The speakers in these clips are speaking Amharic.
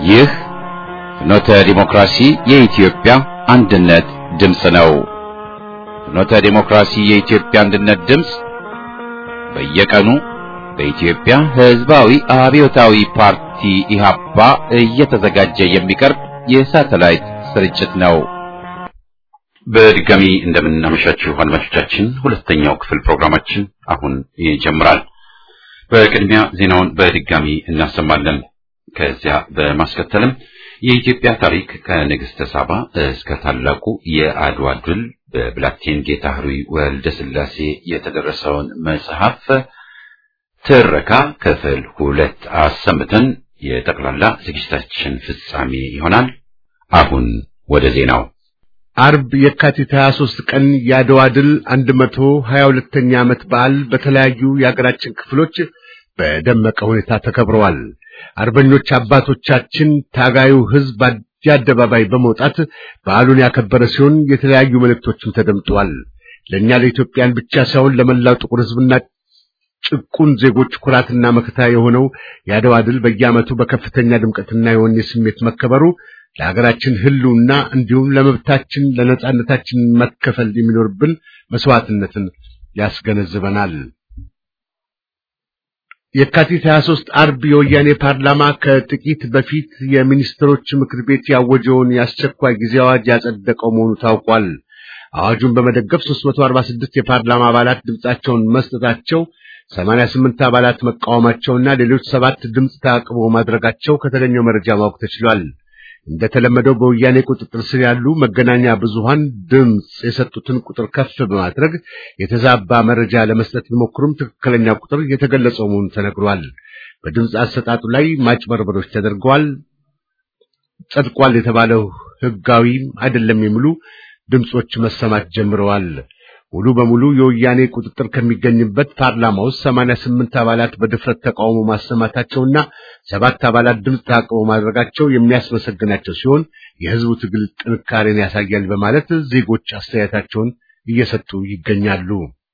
ይህ ፍኖተ ዲሞክራሲ የኢትዮጵያ አንድነት ድምፅ ነው። ፍኖተ ዲሞክራሲ የኢትዮጵያ አንድነት ድምፅ በየቀኑ በኢትዮጵያ ሕዝባዊ አብዮታዊ ፓርቲ ኢህአፓ እየተዘጋጀ የሚቀርብ የሳተላይት ስርጭት ነው። በድጋሚ እንደምናመሻችሁ አድማጮቻችን፣ ሁለተኛው ክፍል ፕሮግራማችን አሁን ይጀምራል። በቅድሚያ ዜናውን በድጋሚ እናሰማለን። ከዚያ በማስከተልም የኢትዮጵያ ታሪክ ከንግሥተ ሳባ እስከ ታላቁ የአድዋ ድል በብላቴን ጌታ ሕሩይ ወልደ ሥላሴ የተደረሰውን መጽሐፍ ትረካ ክፍል ሁለት አሰምተን የጠቅላላ ዝግጅታችን ፍጻሜ ይሆናል። አሁን ወደ ዜናው። አርብ የካቲት 23 ቀን የአድዋ ድል 122ኛ ዓመት በዓል በተለያዩ የአገራችን ክፍሎች በደመቀ ሁኔታ ተከብረዋል። አርበኞች አባቶቻችን ታጋዩ ሕዝብ አደባባይ በመውጣት በዓሉን ያከበረ ሲሆን የተለያዩ መልእክቶችም ተደምጠዋል። ለእኛ ለኢትዮጵያን ብቻ ሳይሆን ለመላው ጥቁር ሕዝብና ጭቁን ዜጎች ኩራትና መከታ የሆነው የአድዋ ድል በየዓመቱ በከፍተኛ ድምቀትና የወኔ ስሜት መከበሩ ለሀገራችን ሕልውና እንዲሁም ለመብታችን ለነጻነታችን መከፈል የሚኖርብን መስዋዕትነትን ያስገነዝበናል። የካቲት 23 አርብ የወያኔ ፓርላማ ከጥቂት በፊት የሚኒስትሮች ምክር ቤት ያወጀውን የአስቸኳይ ጊዜ አዋጅ ያጸደቀው መሆኑ ታውቋል። አዋጁን በመደገፍ 346 የፓርላማ አባላት ድምጻቸውን መስጠታቸው 88 አባላት መቃወማቸውና ሌሎች ሰባት ድምፅ ተአቅቦ ማድረጋቸው ከተገኘው መረጃ ማወቅ ተችሏል። እንደተለመደው በወያኔ ቁጥጥር ስር ያሉ መገናኛ ብዙሃን ድምፅ የሰጡትን ቁጥር ከፍ በማድረግ የተዛባ መረጃ ለመስጠት ቢሞክሩም ትክክለኛ ቁጥር የተገለጸው መሆኑ ተነግሯል። በድምፅ አሰጣጡ ላይ ማጭበርበሮች ተደርገዋል፣ ጸድቋል የተባለው ሕጋዊ አይደለም የሚሉ ድምፆች መሰማት ጀምረዋል። ሙሉ በሙሉ የወያኔ ቁጥጥር ከሚገኝበት ፓርላማ ውስጥ 88 አባላት በድፍረት ተቃውሞ ማሰማታቸውና ሰባት አባላት ድምፅ ተአቅቦ ማድረጋቸው የሚያስመሰግናቸው ሲሆን የሕዝቡ ትግል ጥንካሬን ያሳያል በማለት ዜጎች አስተያየታቸውን እየሰጡ ይገኛሉ።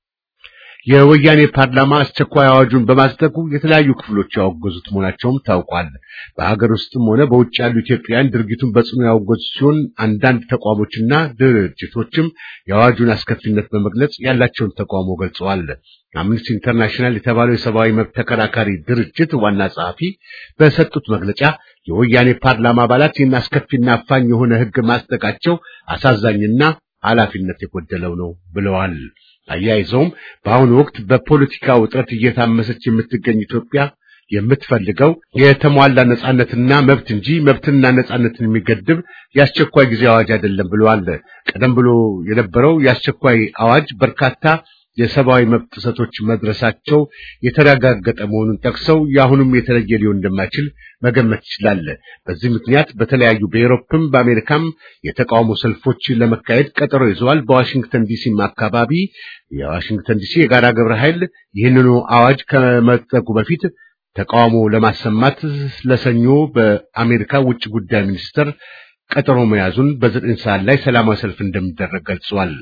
የወያኔ ፓርላማ አስቸኳይ አዋጁን በማጽደቁ የተለያዩ ክፍሎች ያወገዙት መሆናቸውም ታውቋል። በሀገር ውስጥም ሆነ በውጭ ያሉ ኢትዮጵያውያን ድርጊቱን በጽኑ ያወገዙ ሲሆን አንዳንድ ተቋሞችና ድርጅቶችም የአዋጁን አስከፊነት በመግለጽ ያላቸውን ተቃውሞ ገልጸዋል። አምነስቲ ኢንተርናሽናል የተባለው የሰብአዊ መብት ተከራካሪ ድርጅት ዋና ጸሐፊ በሰጡት መግለጫ የወያኔ ፓርላማ አባላት ይህን አስከፊና አፋኝ የሆነ ሕግ ማጽደቃቸው አሳዛኝና ኃላፊነት የጎደለው ነው ብለዋል። አያይዘውም በአሁኑ ወቅት በፖለቲካ ውጥረት እየታመሰች የምትገኝ ኢትዮጵያ የምትፈልገው የተሟላ ነጻነትና መብት እንጂ መብትና ነጻነትን የሚገድብ የአስቸኳይ ጊዜ አዋጅ አይደለም ብለዋል። ቀደም ብሎ የነበረው የአስቸኳይ አዋጅ በርካታ የሰብአዊ መብት ጥሰቶች መድረሳቸው የተረጋገጠ መሆኑን ጠቅሰው የአሁኑም የተለየ ሊሆን እንደማይችል መገመት ይችላል። በዚህ ምክንያት በተለያዩ በኤሮፕም በአሜሪካም የተቃውሞ ሰልፎች ለመካሄድ ቀጠሮ ይዘዋል። በዋሽንግተን ዲሲም አካባቢ የዋሽንግተን ዲሲ የጋራ ግብረ ኃይል ይህንኑ አዋጅ ከመጠቁ በፊት ተቃውሞ ለማሰማት ለሰኞ በአሜሪካ ውጭ ጉዳይ ሚኒስትር ቀጠሮ መያዙን በዘጠኝ ሰዓት ላይ ሰላማዊ ሰልፍ እንደሚደረግ ገልጿል።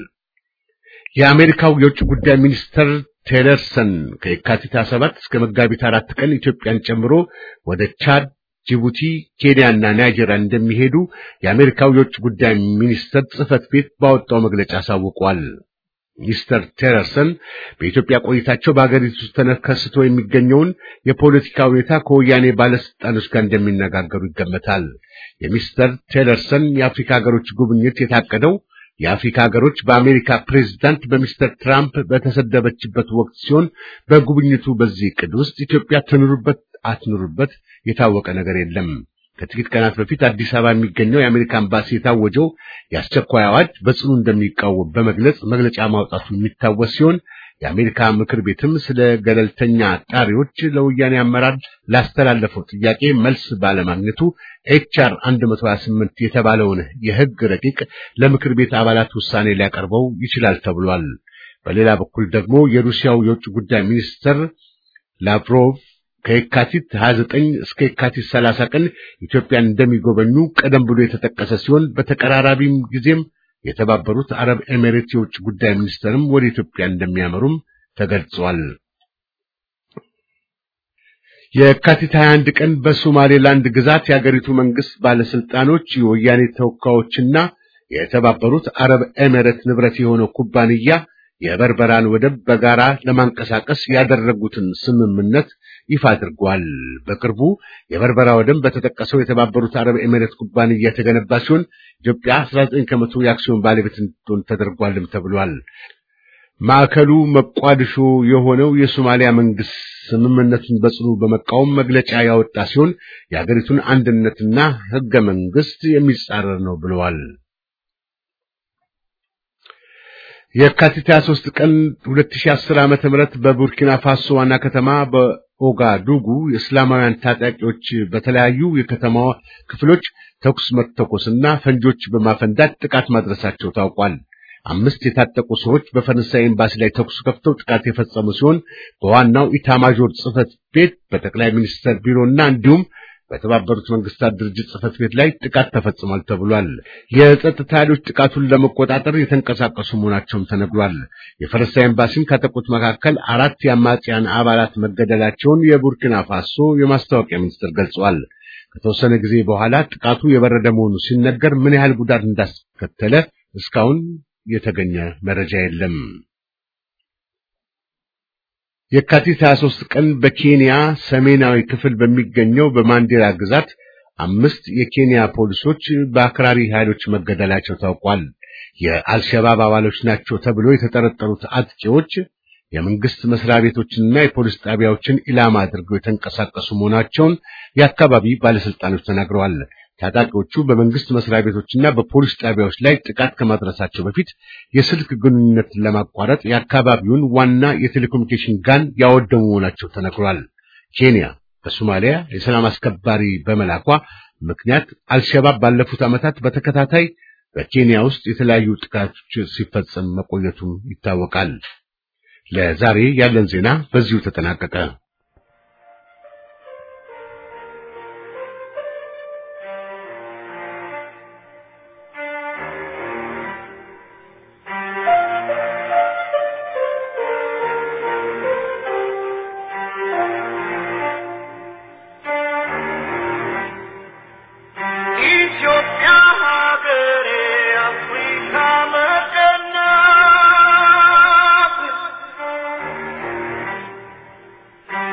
የአሜሪካው የውጭ ጉዳይ ሚኒስትር ቴለርሰን ከየካቲት 27 እስከ መጋቢት አራት ቀን ኢትዮጵያን ጨምሮ ወደ ቻድ፣ ጅቡቲ፣ ኬንያና ናይጄሪያ እንደሚሄዱ የአሜሪካው የውጭ ጉዳይ ሚኒስትር ጽሕፈት ቤት ባወጣው መግለጫ አሳውቋል። ሚስተር ቴለርሰን በኢትዮጵያ ቆይታቸው በአገሪቱ ውስጥ ተከስቶ የሚገኘውን የፖለቲካ ሁኔታ ከወያኔ ባለስልጣኖች ጋር እንደሚነጋገሩ ይገመታል። የሚስተር ቴለርሰን የአፍሪካ ሀገሮች ጉብኝት የታቀደው የአፍሪካ ሀገሮች በአሜሪካ ፕሬዝዳንት በሚስተር ትራምፕ በተሰደበችበት ወቅት ሲሆን በጉብኝቱ በዚህ ዕቅድ ውስጥ ኢትዮጵያ ትኑርበት አትኑርበት የታወቀ ነገር የለም። ከጥቂት ቀናት በፊት አዲስ አበባ የሚገኘው የአሜሪካ ኤምባሲ የታወጀው የአስቸኳይ አዋጅ በጽኑ እንደሚቃወም በመግለጽ መግለጫ ማውጣቱ የሚታወስ ሲሆን የአሜሪካ ምክር ቤትም ስለ ገለልተኛ አጣሪዎች ለወያኔ አመራር ላስተላለፈው ጥያቄ መልስ ባለማግኘቱ ኤችአር 128 የተባለውን የሕግ ረቂቅ ለምክር ቤት አባላት ውሳኔ ሊያቀርበው ይችላል ተብሏል። በሌላ በኩል ደግሞ የሩሲያው የውጭ ጉዳይ ሚኒስትር ላቭሮቭ ከየካቲት 29 እስከ የካቲት 30 ቀን ኢትዮጵያን እንደሚጎበኙ ቀደም ብሎ የተጠቀሰ ሲሆን በተቀራራቢም ጊዜም የተባበሩት አረብ ኤሚሬት የውጭ ጉዳይ ሚኒስትርም ወደ ኢትዮጵያ እንደሚያመሩም ተገልጿል። የካቲት 21 ቀን በሶማሌላንድ ግዛት የአገሪቱ መንግስት ባለስልጣኖች የወያኔ ተወካዮችና የተባበሩት አረብ ኤሚሬት ንብረት የሆነው ኩባንያ የበርበራን ወደብ በጋራ ለማንቀሳቀስ ያደረጉትን ስምምነት ይፋ አድርጓል። በቅርቡ የበርበራ ወደብ በተጠቀሰው የተባበሩት አረብ ኤሚሬት ኩባንያ የተገነባ ሲሆን ኢትዮጵያ 19 ከመቶ የአክሲዮን ባለቤት እንድትሆን ተደርጓልም ተብሏል። ማዕከሉ መቋድሾ የሆነው የሶማሊያ መንግስት ስምምነቱን በጽኑ በመቃወም መግለጫ ያወጣ ሲሆን የአገሪቱን አንድነትና ህገ መንግስት የሚጻረር ነው ብለዋል። የካቲት 23 ቀን 2010 ዓ.ም በቡርኪና ፋሶ ዋና ከተማ በኦጋዱጉ የእስላማውያን ታጣቂዎች በተለያዩ የከተማዋ ክፍሎች ተኩስ መተኮስና ፈንጆች በማፈንዳት ጥቃት ማድረሳቸው ታውቋል። አምስት የታጠቁ ሰዎች በፈረንሳይ ኤምባሲ ላይ ተኩስ ከፍተው ጥቃት የፈጸሙ ሲሆን በዋናው ኢታማዦር ጽህፈት ቤት፣ በጠቅላይ ሚኒስትር ቢሮና እንዲሁም በተባበሩት መንግስታት ድርጅት ጽህፈት ቤት ላይ ጥቃት ተፈጽሟል ተብሏል። የጸጥታ ኃይሎች ጥቃቱን ለመቆጣጠር የተንቀሳቀሱ መሆናቸውም ተነግሯል። የፈረንሳይ ኤምባሲም ካጠቁት መካከል አራት የአማጽያን አባላት መገደላቸውን የቡርኪና ፋሶ የማስታወቂያ ሚኒስትር ገልጸዋል። ከተወሰነ ጊዜ በኋላ ጥቃቱ የበረደ መሆኑ ሲነገር ምን ያህል ጉዳት እንዳስከተለ እስካሁን የተገኘ መረጃ የለም። የካቲት 23 ቀን በኬንያ ሰሜናዊ ክፍል በሚገኘው በማንዴራ ግዛት አምስት የኬንያ ፖሊሶች በአክራሪ ኃይሎች መገደላቸው ታውቋል። የአልሸባብ አባሎች ናቸው ተብሎ የተጠረጠሩት አጥቂዎች የመንግስት መስሪያ ቤቶችንና የፖሊስ ጣቢያዎችን ኢላማ አድርገው የተንቀሳቀሱ መሆናቸውን የአካባቢ ባለስልጣኖች ተናግረዋል። ታጣቂዎቹ በመንግስት መስሪያ ቤቶችና በፖሊስ ጣቢያዎች ላይ ጥቃት ከማድረሳቸው በፊት የስልክ ግንኙነትን ለማቋረጥ የአካባቢውን ዋና የቴሌኮሙኒኬሽን ጋን ያወደሙ መሆናቸው ተነግሯል። ኬንያ በሶማሊያ የሰላም አስከባሪ በመላኳ ምክንያት አልሸባብ ባለፉት ዓመታት በተከታታይ በኬንያ ውስጥ የተለያዩ ጥቃቶች ሲፈጸም መቆየቱም ይታወቃል። ለዛሬ ያለን ዜና በዚሁ ተጠናቀቀ። ኢትዮጵያ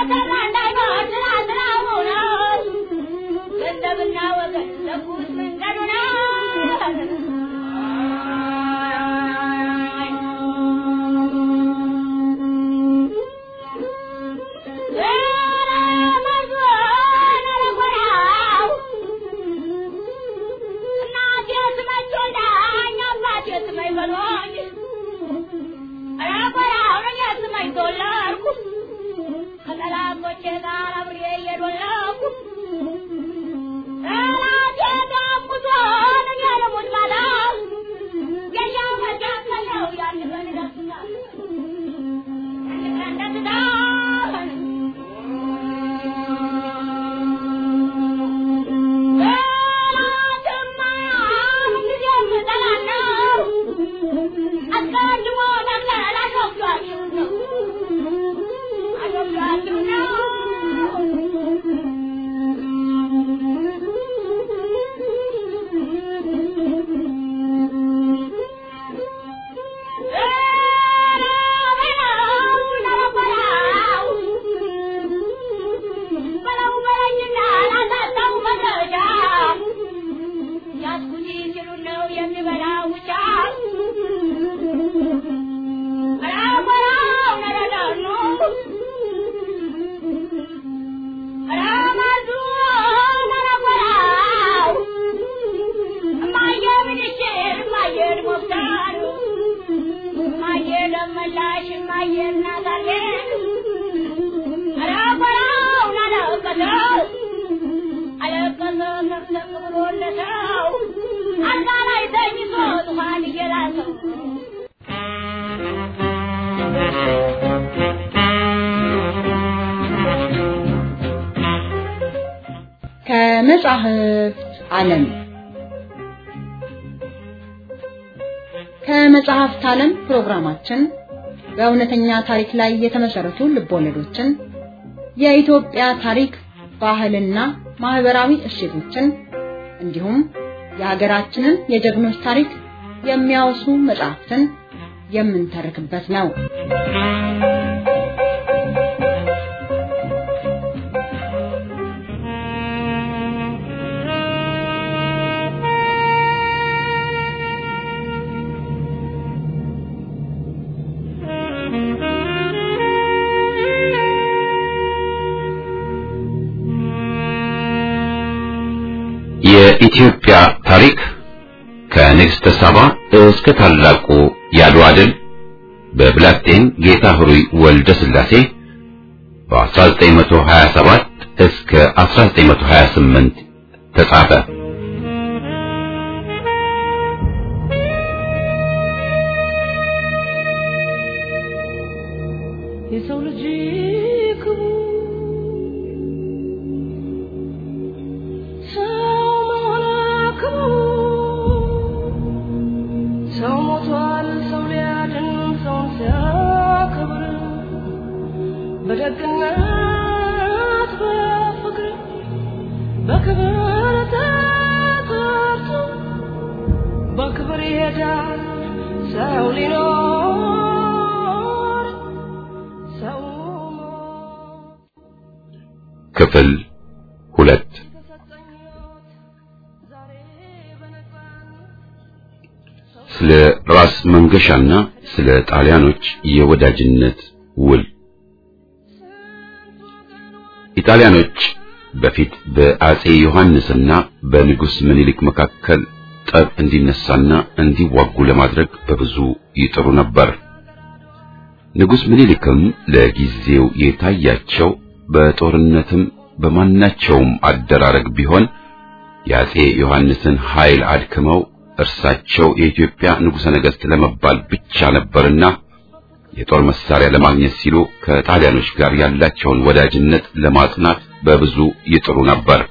ከመጻሕፍት ዓለም ከመጽሐፍት ዓለም ፕሮግራማችን በእውነተኛ ታሪክ ላይ የተመሰረቱ ልቦለዶችን፣ የኢትዮጵያ ታሪክ፣ ባህልና ማህበራዊ እሴቶችን እንዲሁም የሀገራችንን የጀግኖች ታሪክ የሚያወሱ መጽሐፍትን የምንተርክበት ነው። የኢትዮጵያ ታሪክ ከንግሥተ ሳባ እስከ ታላቁ የአድዋ ድል በብላቴን ጌታ ኅሩይ ወልደ ሥላሴ በ1927 እስከ 1928 ተጻፈ። የሰው ልጅ ክቡር ሰው መሆን ክቡር ሰው ሞቷል ሰው ሊያድን ሰውን ሲያከብር በደግነት በፍቅር በክብር ተጠርቶ በክብር ይሄዳል ሰው ሊኖር ሰው ሞት ክፍል ሁለት የተሰጠኝ ሕይወት ዛሬ በነፃነት ስለ ራስ መንገሻና ስለ ጣሊያኖች የወዳጅነት ውል ኢጣሊያኖች በፊት በአጼ ዮሐንስና በንጉሥ ምኒልክ መካከል ጠብ እንዲነሳና እንዲዋጉ ለማድረግ በብዙ ይጥሩ ነበር። ንጉሥ ምኒልክም ለጊዜው የታያቸው በጦርነትም በማናቸውም አደራረግ ቢሆን የአጼ ዮሐንስን ኃይል አድክመው እርሳቸው የኢትዮጵያ ንጉሠ ነገሥት ለመባል ብቻ ነበርና የጦር መሳሪያ ለማግኘት ሲሉ ከጣሊያኖች ጋር ያላቸውን ወዳጅነት ለማጽናት በብዙ ይጥሩ ነበር።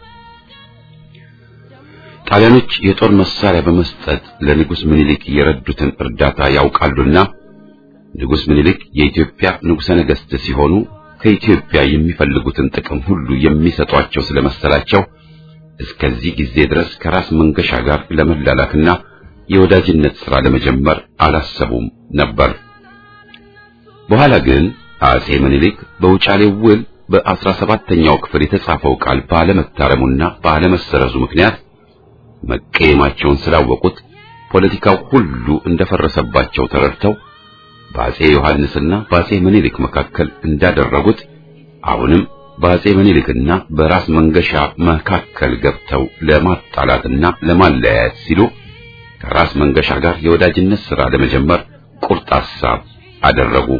ጣሊያኖች የጦር መሳሪያ በመስጠት ለንጉሥ ምኒልክ የረዱትን እርዳታ ያውቃሉና ንጉሥ ምኒልክ የኢትዮጵያ ንጉሠ ነገሥት ሲሆኑ ከኢትዮጵያ የሚፈልጉትን ጥቅም ሁሉ የሚሰጧቸው ስለመሰላቸው እስከዚህ ጊዜ ድረስ ከራስ መንገሻ ጋር ለመላላክና የወዳጅነት ሥራ ለመጀመር አላሰቡም ነበር። በኋላ ግን አጼ ምኒልክ በውጫሌው ውል በአስራ ሰባተኛው ክፍል የተጻፈው ቃል ባለመታረሙና ባለመሰረዙ ምክንያት መቀየማቸውን ስላወቁት ፖለቲካው ሁሉ እንደፈረሰባቸው ተረድተው በአጼ ዮሐንስና በአጼ ምኒልክ መካከል እንዳደረጉት አሁንም በአጼ ምኒልክና በራስ መንገሻ መካከል ገብተው ለማጣላትና ለማለያየት ሲሉ ከራስ መንገሻ ጋር የወዳጅነት ሥራ ለመጀመር ቁርጥ ሐሳብ አደረጉ።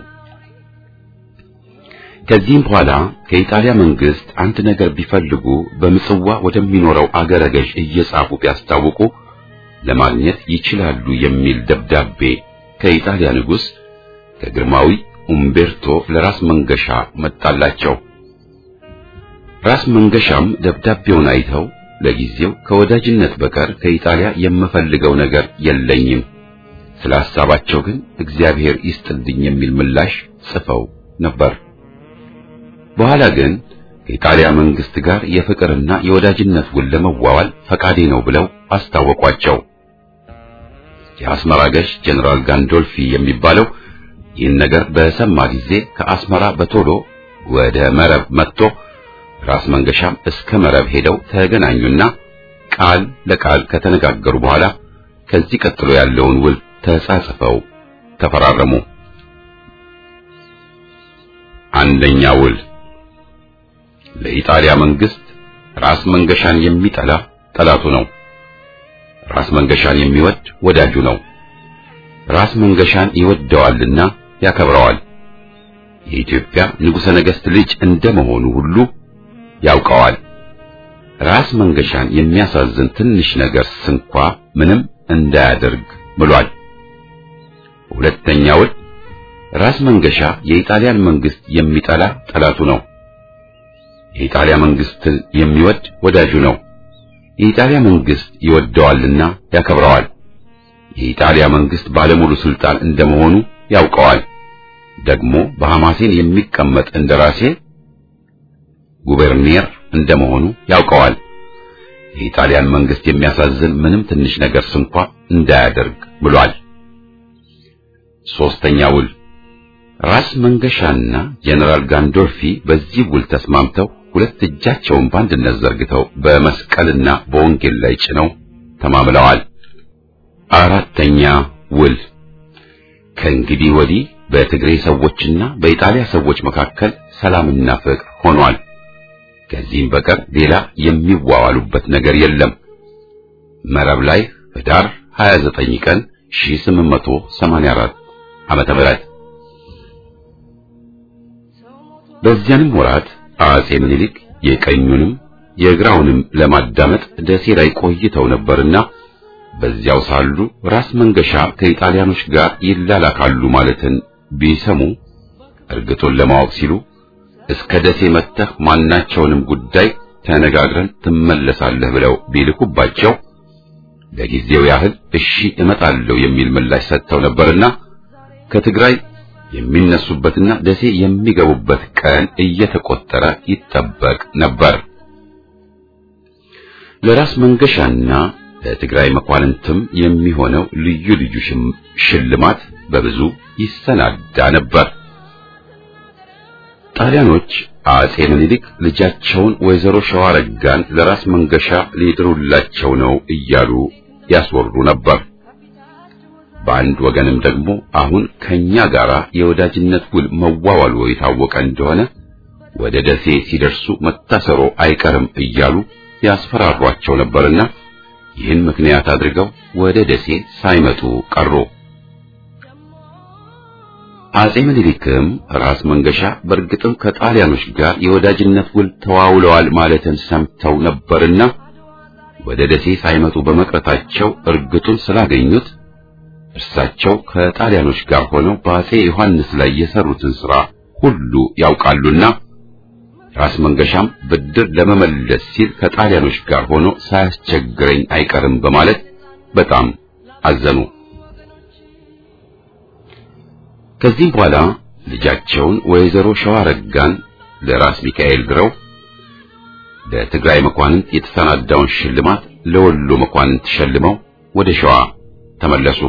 ከዚህም በኋላ ከኢጣሊያ መንግስት አንድ ነገር ቢፈልጉ በምጽዋ ወደሚኖረው አገረ ገዥ እየጻፉ ቢያስታውቁ ለማግኘት ይችላሉ የሚል ደብዳቤ ከኢጣሊያ ንጉሥ ከግርማዊ ኡምቤርቶ ለራስ መንገሻ መጣላቸው። ራስ መንገሻም ደብዳቤውን አይተው ለጊዜው ከወዳጅነት በቀር ከኢጣሊያ የምፈልገው ነገር የለኝም፣ ስለ ሐሳባቸው ግን እግዚአብሔር ይስጥልኝ የሚል ምላሽ ጽፈው ነበር። በኋላ ግን ከኢጣሊያ መንግስት ጋር የፍቅርና የወዳጅነት ውል ለመዋዋል ፈቃዴ ነው ብለው አስታወቋቸው። የአስመራ ገዥ ጀነራል ጋንዶልፊ የሚባለው ይህን ነገር በሰማ ጊዜ ከአስመራ በቶሎ ወደ መረብ መጥቶ ራስ መንገሻም እስከ መረብ ሄደው ተገናኙና ቃል ለቃል ከተነጋገሩ በኋላ ከዚህ ቀጥሎ ያለውን ውል ተጻጽፈው ተፈራረሙ። አንደኛ ውል ለኢጣሊያ መንግስት ራስ መንገሻን የሚጠላ ጠላቱ ነው። ራስ መንገሻን የሚወድ ወዳጁ ነው። ራስ መንገሻን ይወደዋልና ያከብረዋል። የኢትዮጵያ ንጉሠ ነገሥት ልጅ እንደመሆኑ ሁሉ ያውቀዋል። ራስ መንገሻን የሚያሳዝን ትንሽ ነገር ስንኳ ምንም እንዳያደርግ ብሏል። ሁለተኛ ውል ራስ መንገሻ የኢጣሊያን መንግስት የሚጠላ ጠላቱ ነው። የኢጣሊያ መንግስትን የሚወድ ወዳጁ ነው። የኢጣሊያ መንግስት ይወደዋልና ያከብረዋል። የኢጣሊያ መንግስት ባለሙሉ ስልጣን እንደመሆኑ ያውቀዋል። ደግሞ በሐማሴን የሚቀመጥ እንደራሴ ጉበርኒየር እንደመሆኑ ያውቀዋል። የኢጣሊያን መንግስት የሚያሳዝን ምንም ትንሽ ነገር ስንኳ እንዳያደርግ ብሏል። ሶስተኛ ውል ራስ መንገሻና ጀነራል ጋንዶልፊ በዚህ ውል ተስማምተው ሁለት እጃቸውን በአንድነት ዘርግተው በመስቀልና በወንጌል ላይ ጭነው ተማምለዋል። አራተኛ ውል ከእንግዲህ ወዲህ በትግሬ ሰዎችና በኢጣሊያ ሰዎች መካከል ሰላምና ፍቅር ሆኗል። ከዚህም በቀር ሌላ የሚዋዋሉበት ነገር የለም። መረብ ላይ ህዳር 29 ቀን 1884 ዓመተ ምህረት በዚያንም ወራት አጼ ምኒልክ የቀኙንም የግራውንም ለማዳመጥ ደሴ ላይ ቆይተው ነበርና በዚያው ሳሉ ራስ መንገሻ ከኢጣሊያኖች ጋር ይላላካሉ ማለትን ቢሰሙ እርግጡን ለማወቅ ሲሉ እስከ ደሴ መጥተህ ማናቸውንም ጉዳይ ተነጋግረን ትመለሳለህ ብለው ቢልኩባቸው ለጊዜው ያህል እሺ እመጣለሁ የሚል ምላሽ ሰጥተው ነበርና ከትግራይ የሚነሱበትና ደሴ የሚገቡበት ቀን እየተቆጠረ ይጠበቅ ነበር። ለራስ መንገሻና ለትግራይ መኳንንትም የሚሆነው ልዩ ልዩ ሽልማት በብዙ ይሰናዳ ነበር። ጣሊያኖች አጼ ምኒልክ ልጃቸውን ወይዘሮ ሸዋረጋን ለራስ መንገሻ ሊድሩላቸው ነው እያሉ ያስወሩ ነበር። በአንድ ወገንም ደግሞ አሁን ከኛ ጋር የወዳጅነት ውል መዋዋሉ የታወቀ እንደሆነ ወደ ደሴ ሲደርሱ መታሰሮ አይቀርም እያሉ ያስፈራሯቸው ነበርና ይህን ምክንያት አድርገው ወደ ደሴ ሳይመጡ ቀሩ። አጼ ምኒልክም ራስ መንገሻ በእርግጥም ከጣሊያኖች ጋር የወዳጅነት ውል ተዋውለዋል ማለትን ሰምተው ነበርና ወደ ደሴ ሳይመጡ በመቅረታቸው እርግጡን ስላገኙት እርሳቸው ከጣሊያኖች ጋር ሆነው በአጼ ዮሐንስ ላይ የሰሩትን ሥራ ሁሉ ያውቃሉና ራስ መንገሻም ብድር ለመመለስ ሲል ከጣሊያኖች ጋር ሆኖ ሳያስቸግረኝ አይቀርም በማለት በጣም አዘኑ። ከዚህም በኋላ ልጃቸውን ወይዘሮ ሸዋረጋን ለራስ ሚካኤል ድረው ለትግራይ መኳንንት የተሰናዳውን ሽልማት ለወሎ መኳንንት ሸልመው ወደ ሸዋ ተመለሱ።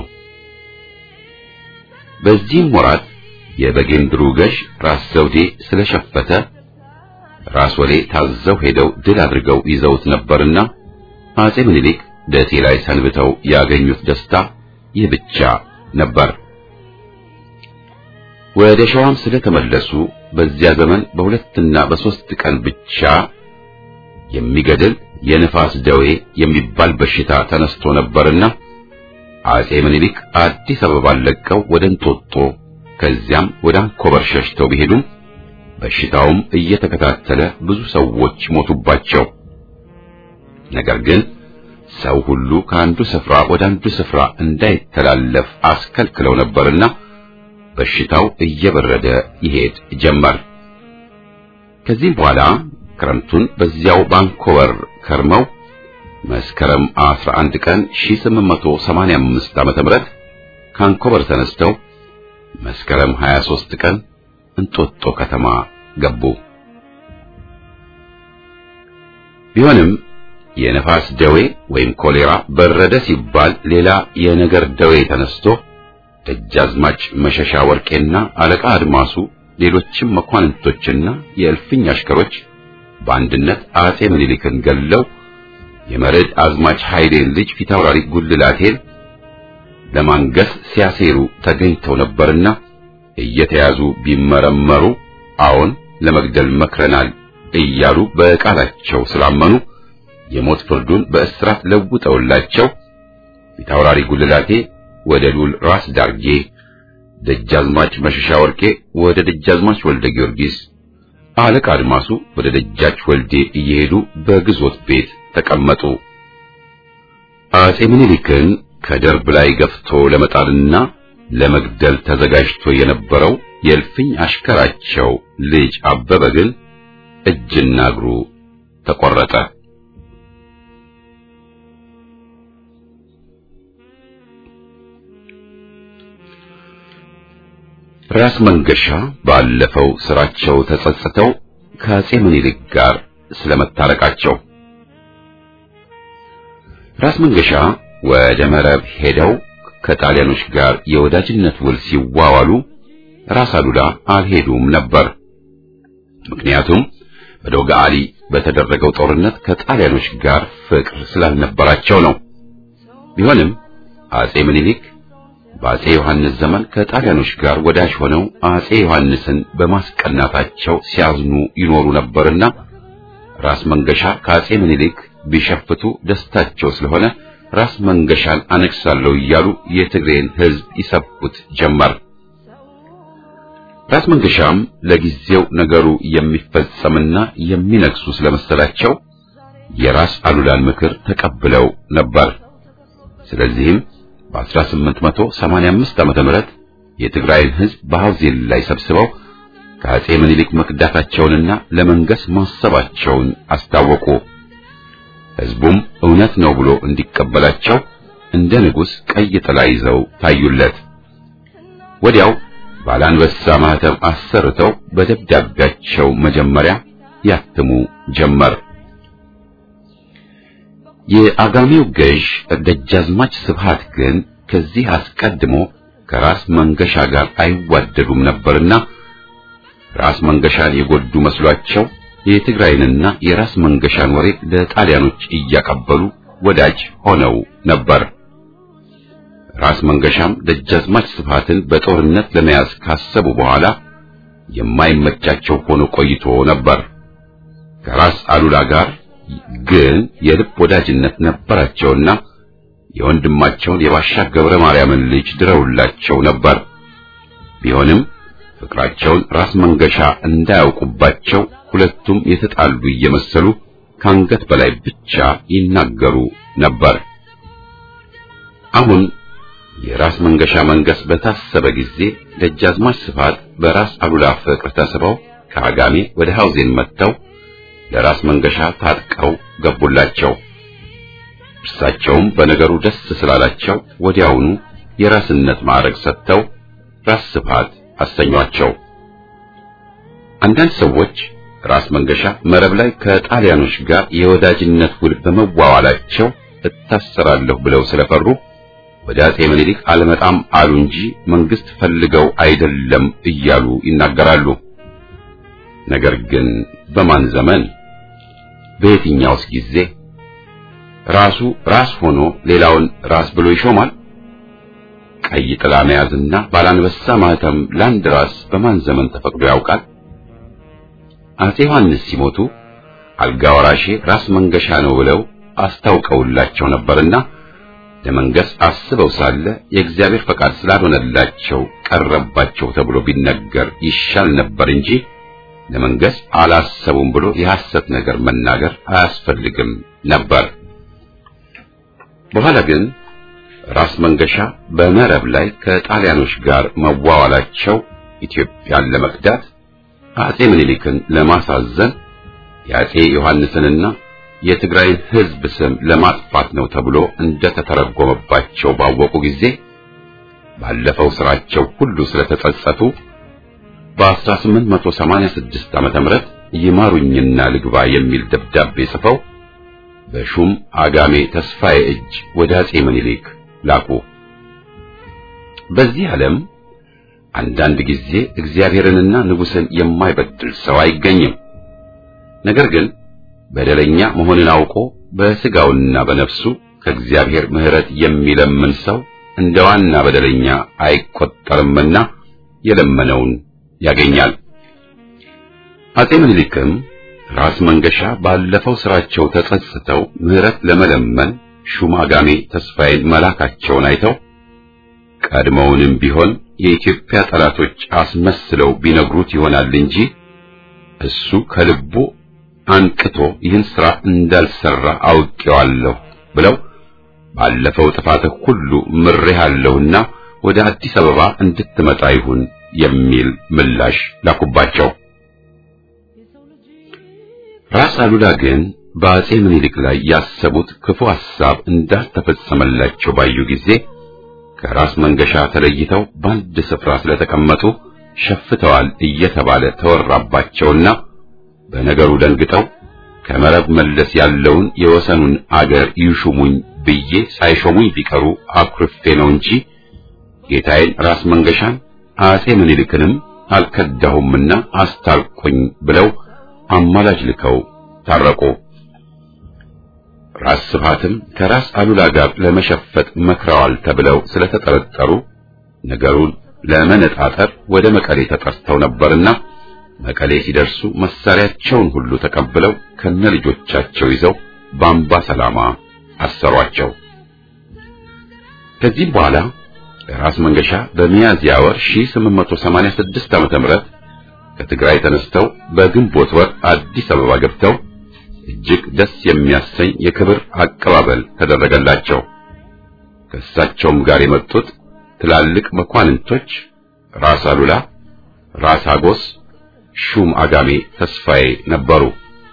በዚህም ወራት የበጌምድሩ ገዥ ራስ ዘውዴ ስለሸፈተ ራስ ወሌ ታዘው ሄደው ድል አድርገው ይዘውት ነበርና አጼ ምኒልክ ደሴ ላይ ሰንብተው ያገኙት ደስታ ይህ ብቻ ነበር። ወደ ሸዋም ስለተመለሱ በዚያ ዘመን በሁለትና በሶስት ቀን ብቻ የሚገድል የንፋስ ደዌ የሚባል በሽታ ተነስቶ ነበርና አጼ ምኒልክ አዲስ አበባን ለቀው ወደ እንጦጦ ከዚያም ወደ አንኮበር ሸሽተው ቢሄዱም በሽታውም እየተከታተለ ብዙ ሰዎች ሞቱባቸው። ነገር ግን ሰው ሁሉ ከአንዱ ስፍራ ወደ አንዱ ስፍራ እንዳይተላለፍ አስከልክለው ነበርና በሽታው እየበረደ ይሄድ ጀመር። ከዚህም በኋላ ክረምቱን በዚያው ባንኮበር ከርመው መስከረም 11 ቀን 1885 ዓመተ ምህረት ካንኮበር ተነስተው መስከረም 23 ቀን እንጦጦ ከተማ ገቡ። ቢሆንም የነፋስ ደዌ ወይም ኮሌራ በረደ ሲባል ሌላ የነገር ደዌ ተነስቶ ደጃዝማች መሸሻ ወርቄና አለቃ አድማሱ ሌሎችም መኳንንቶችና የእልፍኝ አሽከሮች በአንድነት አጼ ምኒልክን ገለው የመርዕድ አዝማች ኃይሌን ልጅ ፊታውራሪ ጉልላቴን ለማንገስ ሲያሴሩ ተገኝተው ነበርና እየተያዙ ቢመረመሩ አዎን ለመግደል መክረናል እያሉ በቃላቸው ስላመኑ የሞት ፍርዱን በእስራት ለውጠውላቸው ፊታውራሪ ጉልላቴ ወደ ሉል ራስ ዳርጌ፣ ደጃዝማች መሸሻ ወርቄ ወደ ደጃዝማች ወልደ ጊዮርጊስ፣ አለቃ አድማሱ ወደ ደጃች ወልዴ እየሄዱ በግዞት ቤት ተቀመጡ። አጼ ምኒልክን ከደርብ ላይ ገፍቶ ለመጣልና ለመግደል ተዘጋጅቶ የነበረው የእልፍኝ አሽከራቸው ልጅ አበበ ግን እጅና እግሩ ተቆረጠ። ራስ መንገሻ ባለፈው ስራቸው ተጸጽተው ከአጼ ምኒልክ ጋር ስለመታረቃቸው ራስ መንገሻ ወደ መረብ ሄደው ከጣሊያኖች ጋር የወዳጅነት ውል ሲዋዋሉ ራስ አሉላ አልሄዱም ነበር። ምክንያቱም በዶጋሊ በተደረገው ጦርነት ከጣሊያኖች ጋር ፍቅር ስላልነበራቸው ነው። ቢሆንም አጼ ምኒልክ በአጼ ዮሐንስ ዘመን ከጣሊያኖች ጋር ወዳጅ ሆነው አጼ ዮሐንስን በማስቀናታቸው ሲያዝኑ ይኖሩ ነበርና ራስ መንገሻ ከአጼ ምኒልክ ቢሸፍቱ ደስታቸው ስለሆነ ራስ መንገሻን አነግሳለሁ እያሉ የትግሬን ሕዝብ ይሰብኩት ጀመር። ራስ መንገሻም ለጊዜው ነገሩ የሚፈጸምና የሚነግሱ ስለመሰላቸው የራስ አሉላን ምክር ተቀብለው ነበር። ስለዚህም በ1885 ዓመተ ምህረት የትግራይን ሕዝብ በሐውዜን ላይ ሰብስበው ከአጼ ምኒልክ መክዳታቸውንና ለመንገስ ማሰባቸውን አስታወቁ። ሕዝቡም እውነት ነው ብሎ እንዲቀበላቸው እንደ ንጉሥ ቀይ ጥላ ይዘው ታዩለት። ወዲያው ባላንበሳ ማህተም አሰርተው በደብዳቤያቸው መጀመሪያ ያትሙ ጀመር። የአጋሜው ገዥ ደጃዝማች ስብሃት ግን ከዚህ አስቀድሞ ከራስ መንገሻ ጋር አይዋደዱም ነበርና ራስ መንገሻን የጎዱ መስሏቸው የትግራይንና የራስ መንገሻን ወሬ ለጣሊያኖች እያቀበሉ ወዳጅ ሆነው ነበር። ራስ መንገሻም ደጃዝማች ስብሃትን በጦርነት ለመያዝ ካሰቡ በኋላ የማይመቻቸው ሆኖ ቆይቶ ነበር። ከራስ አሉላ ጋር ግን የልብ ወዳጅነት ነበራቸውና የወንድማቸውን የባሻ ገብረ ማርያምን ልጅ ድረውላቸው ነበር። ቢሆንም ፍቅራቸውን ራስ መንገሻ እንዳያውቁባቸው ሁለቱም የተጣሉ እየመሰሉ ከአንገት በላይ ብቻ ይናገሩ ነበር። አሁን የራስ መንገሻ መንገስ በታሰበ ጊዜ ደጃዝማች ስፋት በራስ አሉላ ፍቅር ተስበው ከአጋሜ ወደ ሐውዜን መጥተው ለራስ መንገሻ ታጥቀው ገቡላቸው። እርሳቸውም በነገሩ ደስ ስላላቸው ወዲያውኑ የራስነት ማዕረግ ሰጥተው ራስ ስፋት አሰኟቸው። አንዳንድ ሰዎች ራስ መንገሻ መረብ ላይ ከጣሊያኖች ጋር የወዳጅነት ውል በመዋዋላቸው እታሰራለሁ ብለው ስለፈሩ ወደ አጼ ምኒልክ አልመጣም አሉ እንጂ መንግስት ፈልገው አይደለም እያሉ ይናገራሉ። ነገር ግን በማን ዘመን በየትኛውስ ጊዜ ራሱ ራስ ሆኖ ሌላውን ራስ ብሎ ይሾማል? ቀይ ጥላ መያዝና ባላንበሳ ማህተም ለአንድ ራስ በማን ዘመን ተፈቅዶ ያውቃል? አፄ ዮሐንስ ሲሞቱ አልጋ ወራሼ ራስ መንገሻ ነው ብለው አስታውቀውላቸው ነበርና ለመንገስ አስበው ሳለ የእግዚአብሔር ፈቃድ ስላልሆነላቸው ቀረባቸው ተብሎ ቢነገር ይሻል ነበር እንጂ ለመንገስ አላሰቡም ብሎ የሐሰት ነገር መናገር አያስፈልግም ነበር። በኋላ ግን ራስ መንገሻ በመረብ ላይ ከጣሊያኖች ጋር መዋዋላቸው ኢትዮጵያን ለመክዳት አጼ ምኒልክን ለማሳዘን የአጼ ዮሐንስንና የትግራይን ሕዝብ ስም ለማጥፋት ነው ተብሎ እንደተተረጎመባቸው ባወቁ ጊዜ ባለፈው ስራቸው ሁሉ ስለተጸጸቱ በ1886 ዓመተ ምህረት ይማሩኝና ልግባ የሚል ደብዳቤ ጽፈው በሹም አጋሜ ተስፋዬ እጅ ወደ አጼ ምኒልክ ላኩ። በዚህ ዓለም አንዳንድ ጊዜ እግዚአብሔርንና ንጉሥን የማይበድል ሰው አይገኝም። ነገር ግን በደለኛ መሆንን አውቆ በሥጋውና በነፍሱ ከእግዚአብሔር ምሕረት የሚለምን ሰው እንደ ዋና በደለኛ አይቆጠርምና የለመነውን ያገኛል። አጼ ምኒልክም ራስ መንገሻ ባለፈው ስራቸው ተጸጽተው ምሕረት ለመለመን ሹማጋሜ ተስፋዬን መላካቸውን አይተው ቀድሞውንም ቢሆን የኢትዮጵያ ጠላቶች አስመስለው ቢነግሩት ይሆናል እንጂ እሱ ከልቡ አንቅቶ ይህን ሥራ እንዳልሰራ አውቄዋለሁ ብለው ባለፈው ጥፋትህ ሁሉ ምሬሃለሁና ወደ አዲስ አበባ እንድትመጣ ይሁን የሚል ምላሽ ላኩባቸው። ራስ አሉላ ግን በአጼ ምኒልክ ላይ ያሰቡት ክፉ ሐሳብ እንዳልተፈጸመላቸው ባዩ ጊዜ ከራስ መንገሻ ተለይተው በአንድ ስፍራ ስለተቀመጡ ሸፍተዋል እየተባለ ተወራባቸውና በነገሩ ደንግጠው ከመረብ መለስ ያለውን የወሰኑን አገር ይሹሙኝ ብዬ ሳይሾሙኝ ቢቀሩ አኩርፌ ነው እንጂ ጌታዬን ራስ መንገሻን አጼ ምኒልክንም አልከዳሁምና አስታርቁኝ ብለው አማላጅ ልከው ታረቁ። ራስ ስብሃትም ከራስ አሉላ ጋር ለመሸፈጥ መክረዋል ተብለው ስለተጠረጠሩ ነገሩን ለመነጣጠር ወደ መቀሌ ተጠርተው ነበርና መቀሌ ሲደርሱ መሳሪያቸውን ሁሉ ተቀብለው ከነልጆቻቸው ይዘው በአምባ ሰላማ አሰሯቸው። ከዚህም በኋላ ራስ መንገሻ በሚያዝያ ወር 1886 ዓመተ ምህረት ከትግራይ ተነስተው በግንቦት ወር አዲስ አበባ ገብተው እጅግ ደስ የሚያሰኝ የክብር አቀባበል ተደረገላቸው። ከእሳቸውም ጋር የመጡት ትላልቅ መኳንንቶች ራስ አሉላ፣ ራስ አጎስ፣ ሹም አጋሜ ተስፋዬ ነበሩ።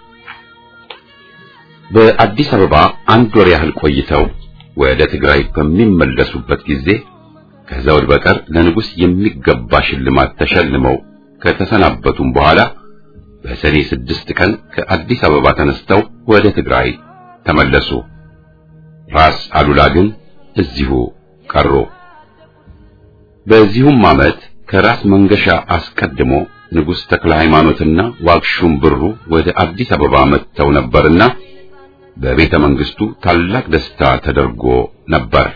በአዲስ አበባ አንድ ወር ያህል ቆይተው ወደ ትግራይ በሚመለሱበት ጊዜ ከዘውድ በቀር ለንጉሥ የሚገባ ሽልማት ተሸልመው ከተሰናበቱም በኋላ በሰኔ ስድስት ቀን ከአዲስ አበባ ተነስተው ወደ ትግራይ ተመለሱ። ራስ አሉላ ግን እዚሁ ቀሩ። በዚሁም ዓመት ከራስ መንገሻ አስቀድሞ ንጉሥ ተክለ ሃይማኖትና ዋግሹም ብሩ ወደ አዲስ አበባ መጥተው ነበርና በቤተ መንግስቱ ታላቅ ደስታ ተደርጎ ነበር።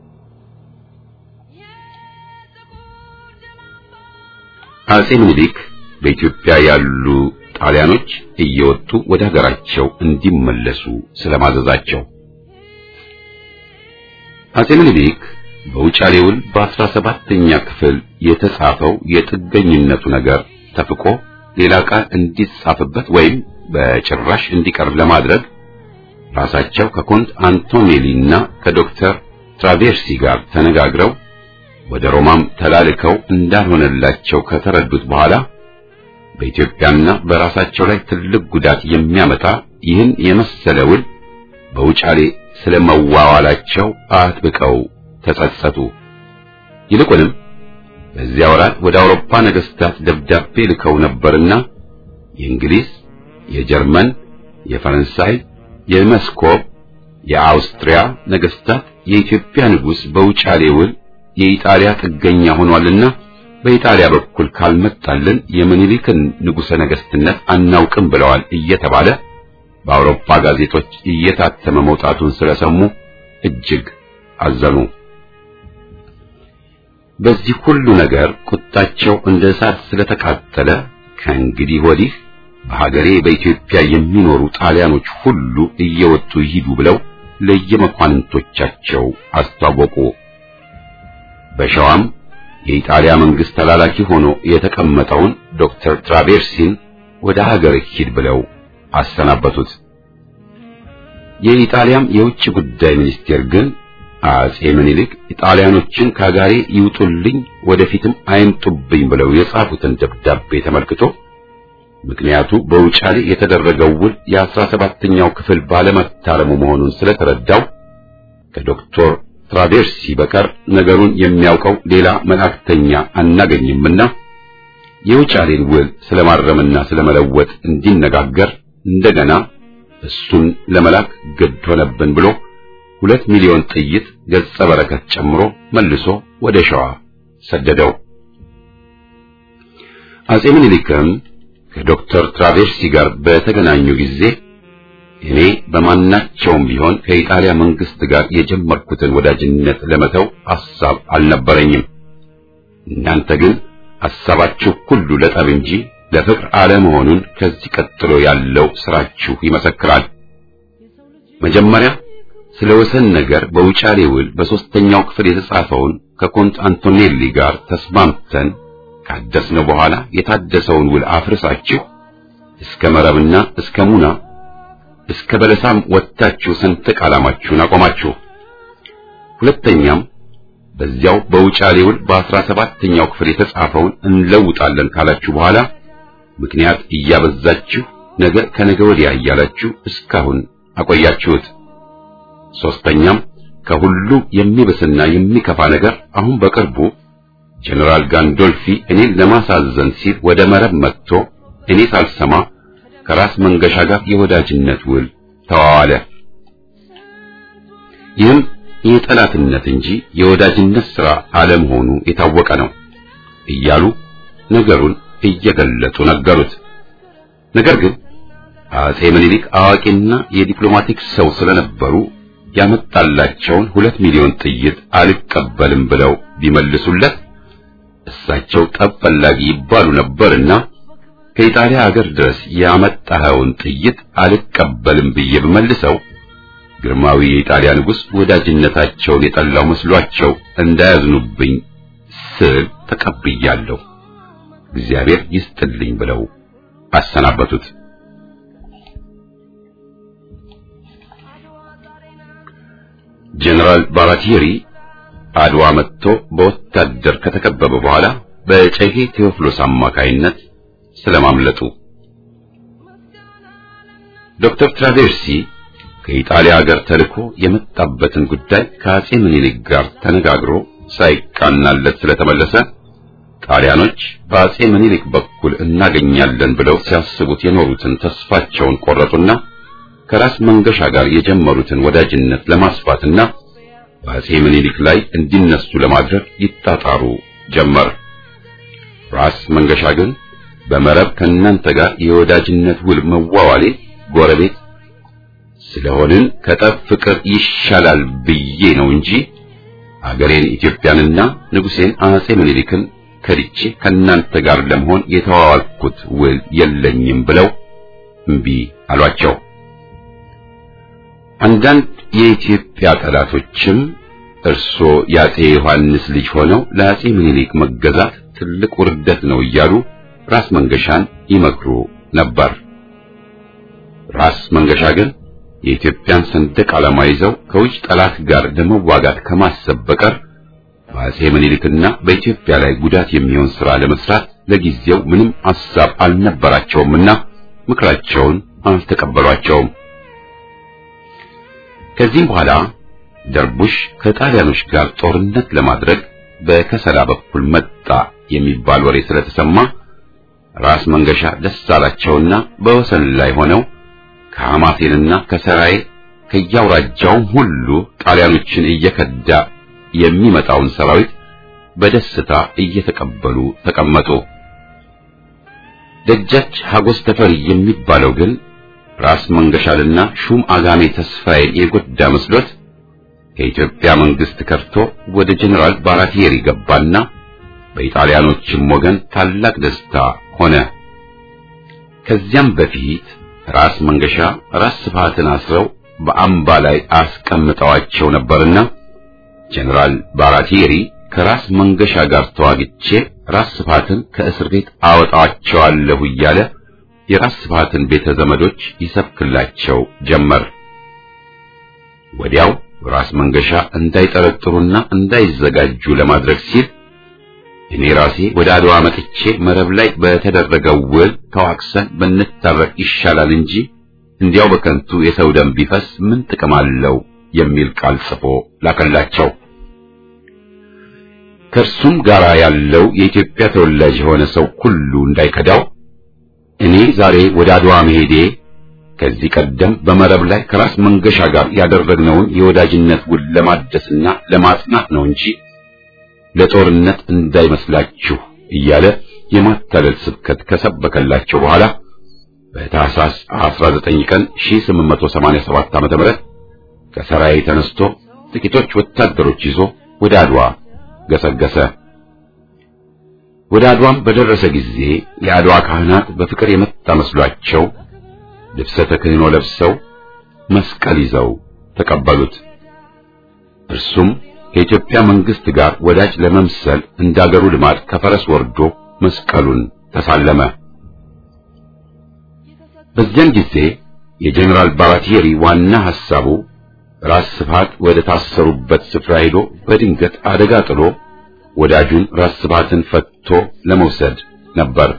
አጼ ምኒልክ በኢትዮጵያ ያሉ ጣሊያኖች እየወጡ ወደ ሀገራቸው እንዲመለሱ ስለማዘዛቸው አጼ ምኒልክ በውጫሌ ውል በአስራ ሰባተኛ ክፍል የተጻፈው የጥገኝነቱ ነገር ተፍቆ ሌላ ቃል እንዲጻፍበት ወይም በጭራሽ እንዲቀር ለማድረግ ራሳቸው ከኮንት አንቶኔሊና ከዶክተር ትራቬርሲ ጋር ተነጋግረው ወደ ሮማም ተላልከው እንዳልሆነላቸው ከተረዱት በኋላ በኢትዮጵያና በራሳቸው ላይ ትልቅ ጉዳት የሚያመጣ ይህን የመሰለ ውል በውጫሌ ስለመዋዋላቸው አጥብቀው ተጸጸቱ። ይልቁንም በዚያ ወራት ወደ አውሮፓ ነገስታት ደብዳቤ ልከው ነበርና የእንግሊዝ፣ የጀርመን፣ የፈረንሳይ፣ የመስኮብ፣ የአውስትሪያ ነገስታት የኢትዮጵያ ንጉሥ በውጫሌ ውል የኢጣሊያ ጥገኛ ሆኗልና በኢጣሊያ በኩል ካልመጣልን የምኒልክን ንጉሠ ነገሥትነት አናውቅም ብለዋል እየተባለ በአውሮፓ ጋዜጦች እየታተመ መውጣቱን ስለሰሙ እጅግ አዘኑ። በዚህ ሁሉ ነገር ቁጣቸው እንደ እሳት ስለተቃጠለ ከእንግዲህ ወዲህ በሀገሬ በኢትዮጵያ የሚኖሩ ጣሊያኖች ሁሉ እየወጡ ይሂዱ ብለው ለየመኳንንቶቻቸው አስታወቁ። በሸዋም የኢጣሊያ መንግስት ተላላኪ ሆኖ የተቀመጠውን ዶክተር ትራቬርሲን ወደ ሀገር ሂድ ብለው አሰናበቱት። የኢጣሊያም የውጭ ጉዳይ ሚኒስቴር ግን አጼ ምኒልክ ኢጣሊያኖችን ከሀገሬ ይውጡልኝ፣ ወደፊትም አይምጡብኝ ብለው የጻፉትን ደብዳቤ ተመልክቶ ምክንያቱ በውጫሌ የተደረገው ውል የአስራ ሰባተኛው ክፍል ባለመታረሙ መሆኑን ስለተረዳው ከዶክተር ትራቬርሲ በቀር ነገሩን የሚያውቀው ሌላ መልእክተኛ አናገኝምና የውጫሌን ውል ስለማረምና ስለመለወጥ እንዲነጋገር እንደገና እሱን ለመላክ ግድ ሆነብን ብሎ ሁለት ሚሊዮን ጥይት ገጸ በረከት ጨምሮ መልሶ ወደ ሸዋ ሰደደው። አጼ ምኒልክም ከዶክተር ትራቬርሲ ጋር በተገናኙ ጊዜ እኔ በማናቸውም ቢሆን ከኢጣሊያ መንግስት ጋር የጀመርኩትን ወዳጅነት ለመተው ሐሳብ አልነበረኝም። እናንተ ግን ሐሳባችሁ ሁሉ ለጠብ እንጂ ለፍቅር አለመሆኑን ከዚህ ቀጥሎ ያለው ስራችሁ ይመሰክራል። መጀመሪያ ስለ ወሰን ነገር በውጫሌ ውል በሶስተኛው ክፍል የተጻፈውን ከኮንት አንቶኔሊ ጋር ተስማምተን ካደስነው በኋላ የታደሰውን ውል አፍርሳችሁ እስከ መረብና እስከ ሙና እስከ በለሳም ወጥታችሁ ሰንደቅ ዓላማችሁን አቆማችሁ። ሁለተኛም በዚያው በውጫሌ ውል በአስራ ሰባተኛው ክፍል የተጻፈውን እንለውጣለን ካላችሁ በኋላ ምክንያት እያበዛችሁ ነገ ከነገ ወዲያ እያላችሁ እስካሁን አቆያችሁት። ሶስተኛም ከሁሉ የሚብስና የሚከፋ ነገር አሁን በቅርቡ ጀነራል ጋንዶልፊ እኔን ለማሳዘን ሲል ወደ መረብ መጥቶ እኔ ሳልሰማ ከራስ መንገሻ ጋር የወዳጅነት ውል ተዋዋለ። ይህም የጠላትነት እንጂ የወዳጅነት ሥራ አለመሆኑ የታወቀ ነው እያሉ ነገሩን እየገለጡ ነገሩት። ነገር ግን አጼ ምኒልክ አዋቂና የዲፕሎማቲክ ሰው ስለነበሩ ያመጣላቸውን ሁለት ሚሊዮን ጥይት አልቀበልም ብለው ቢመልሱለት እሳቸው ጠብ ፈላጊ ይባሉ ነበርና ከኢጣሊያ ሀገር ድረስ ያመጣኸውን ጥይት አልቀበልም ብዬ ብመልሰው ግርማዊ የኢጣሊያ ንጉሥ ወዳጅነታቸውን የጠላው መስሏቸው እንዳያዝኑብኝ ስል ተቀብያለሁ፣ እግዚአብሔር ይስጥልኝ ብለው አሰናበቱት። ጀነራል ባራቲሪ አድዋ መጥቶ በወታደር ከተከበበ በኋላ በጨጌ ቴዎፍሎስ አማካይነት ስለማምለጡ ዶክተር ትራቬርሲ ከኢጣሊያ ሀገር ተልኮ የመጣበትን ጉዳይ ከአጼ ምኒልክ ጋር ተነጋግሮ ሳይቃናለት ስለተመለሰ ጣሊያኖች በአጼ ምኒልክ በኩል እናገኛለን ብለው ሲያስቡት የኖሩትን ተስፋቸውን ቆረጡና ከራስ መንገሻ ጋር የጀመሩትን ወዳጅነት ለማስፋትና በአጼ ምኒልክ ላይ እንዲነሱ ለማድረግ ይጣጣሩ ጀመር። ራስ መንገሻ ግን በመረብ ከእናንተ ጋር የወዳጅነት ውል መዋዋሌ ጎረቤት ስለሆንን ከጠብ ፍቅር ይሻላል ብዬ ነው እንጂ አገሬን ኢትዮጵያንና ንጉሴን አጼ ምኒልክን ከድቼ ከእናንተ ጋር ለመሆን የተዋዋልኩት ውል የለኝም ብለው እምቢ አሏቸው። አንዳንድ የኢትዮጵያ ጠላቶችም እርሶ የአጼ ዮሐንስ ልጅ ሆነው ለአጼ ምኒልክ መገዛት ትልቅ ውርደት ነው እያሉ ራስ መንገሻን ይመክሩ ነበር። ራስ መንገሻ ግን የኢትዮጵያን ሰንደቅ ዓላማ ይዘው ከውጭ ጠላት ጋር ለመዋጋት ከማሰብ በቀር በአጼ ምኒልክና በኢትዮጵያ ላይ ጉዳት የሚሆን ሥራ ለመስራት ለጊዜው ምንም ሐሳብ አልነበራቸውምና ምክራቸውን አልተቀበሏቸውም። ከዚህም በኋላ ደርቡሽ ከጣሊያኖች ጋር ጦርነት ለማድረግ በከሰላ በኩል መጣ የሚባል ወሬ ስለተሰማ ራስ መንገሻ ደስ አላቸውና በወሰን ላይ ሆነው ከሐማሴንና ከሰራዬ ከያውራጃውም ሁሉ ጣሊያኖችን እየከዳ የሚመጣውን ሰራዊት በደስታ እየተቀበሉ ተቀመጡ። ደጃች ሀጎስ ተፈሪ የሚባለው ግን ራስ መንገሻልና ሹም አጋሜ ተስፋዬን የጎዳ መስሎት ከኢትዮጵያ መንግስት ከርቶ ወደ ጀኔራል ባራቲየሪ ገባና በኢጣሊያኖችም ወገን ታላቅ ደስታ ሆነ። ከዚያም በፊት ራስ መንገሻ ራስ ስብሃትን አስረው በአምባ ላይ አስቀምጠዋቸው ነበርና ጀኔራል ባራቲየሪ ከራስ መንገሻ ጋር ተዋግቼ ራስ ስብሃትን ከእስር ቤት አወጣቸዋለሁ እያለ የራስ ስብሃትን ቤተ ዘመዶች ይሰብክላቸው ጀመር። ወዲያው ራስ መንገሻ እንዳይጠረጥሩና እንዳይዘጋጁ ለማድረግ ሲል እኔ ራሴ ወደ አድዋ መጥቼ መረብ ላይ በተደረገው ውል ተዋክሰን ብንታረቅ ይሻላል እንጂ እንዲያው በከንቱ የሰው ደም ቢፈስ ምን ጥቅም አለው የሚል ቃል ጽፎ ላከላቸው። ከእርሱም ጋር ያለው የኢትዮጵያ ተወላጅ የሆነ ሰው ሁሉ እንዳይከዳው እኔ ዛሬ ወደ አድዋ መሄዴ ከዚህ ቀደም በመረብ ላይ ከራስ መንገሻ ጋር ያደረግነውን የወዳጅነት ውል ለማደስና ለማጽናት ነው እንጂ ለጦርነት እንዳይመስላችሁ እያለ የማታለል ስብከት ከሰበከላቸው በኋላ በታህሳስ 19 ቀን 1887 ዓ.ም ከሰራይ ተነስቶ ጥቂቶች ወታደሮች ይዞ ወደ አድዋ ገሰገሰ። ወደ አድዋም በደረሰ ጊዜ የአድዋ ካህናት በፍቅር የመጣ መስሏቸው ልብሰ ተክህኖ ለብሰው መስቀል ይዘው ተቀበሉት። እርሱም ከኢትዮጵያ መንግስት ጋር ወዳጅ ለመምሰል እንዳገሩ ልማድ ከፈረስ ወርዶ መስቀሉን ተሳለመ። በዚያን ጊዜ የጀኔራል ባራቲየሪ ዋና ሐሳቡ ራስ ስብሃት ወደ ታሰሩበት ስፍራ ሄዶ በድንገት አደጋ ጥሎ ወዳጁን ራስ ስብሃትን ፈትቶ ለመውሰድ ነበር።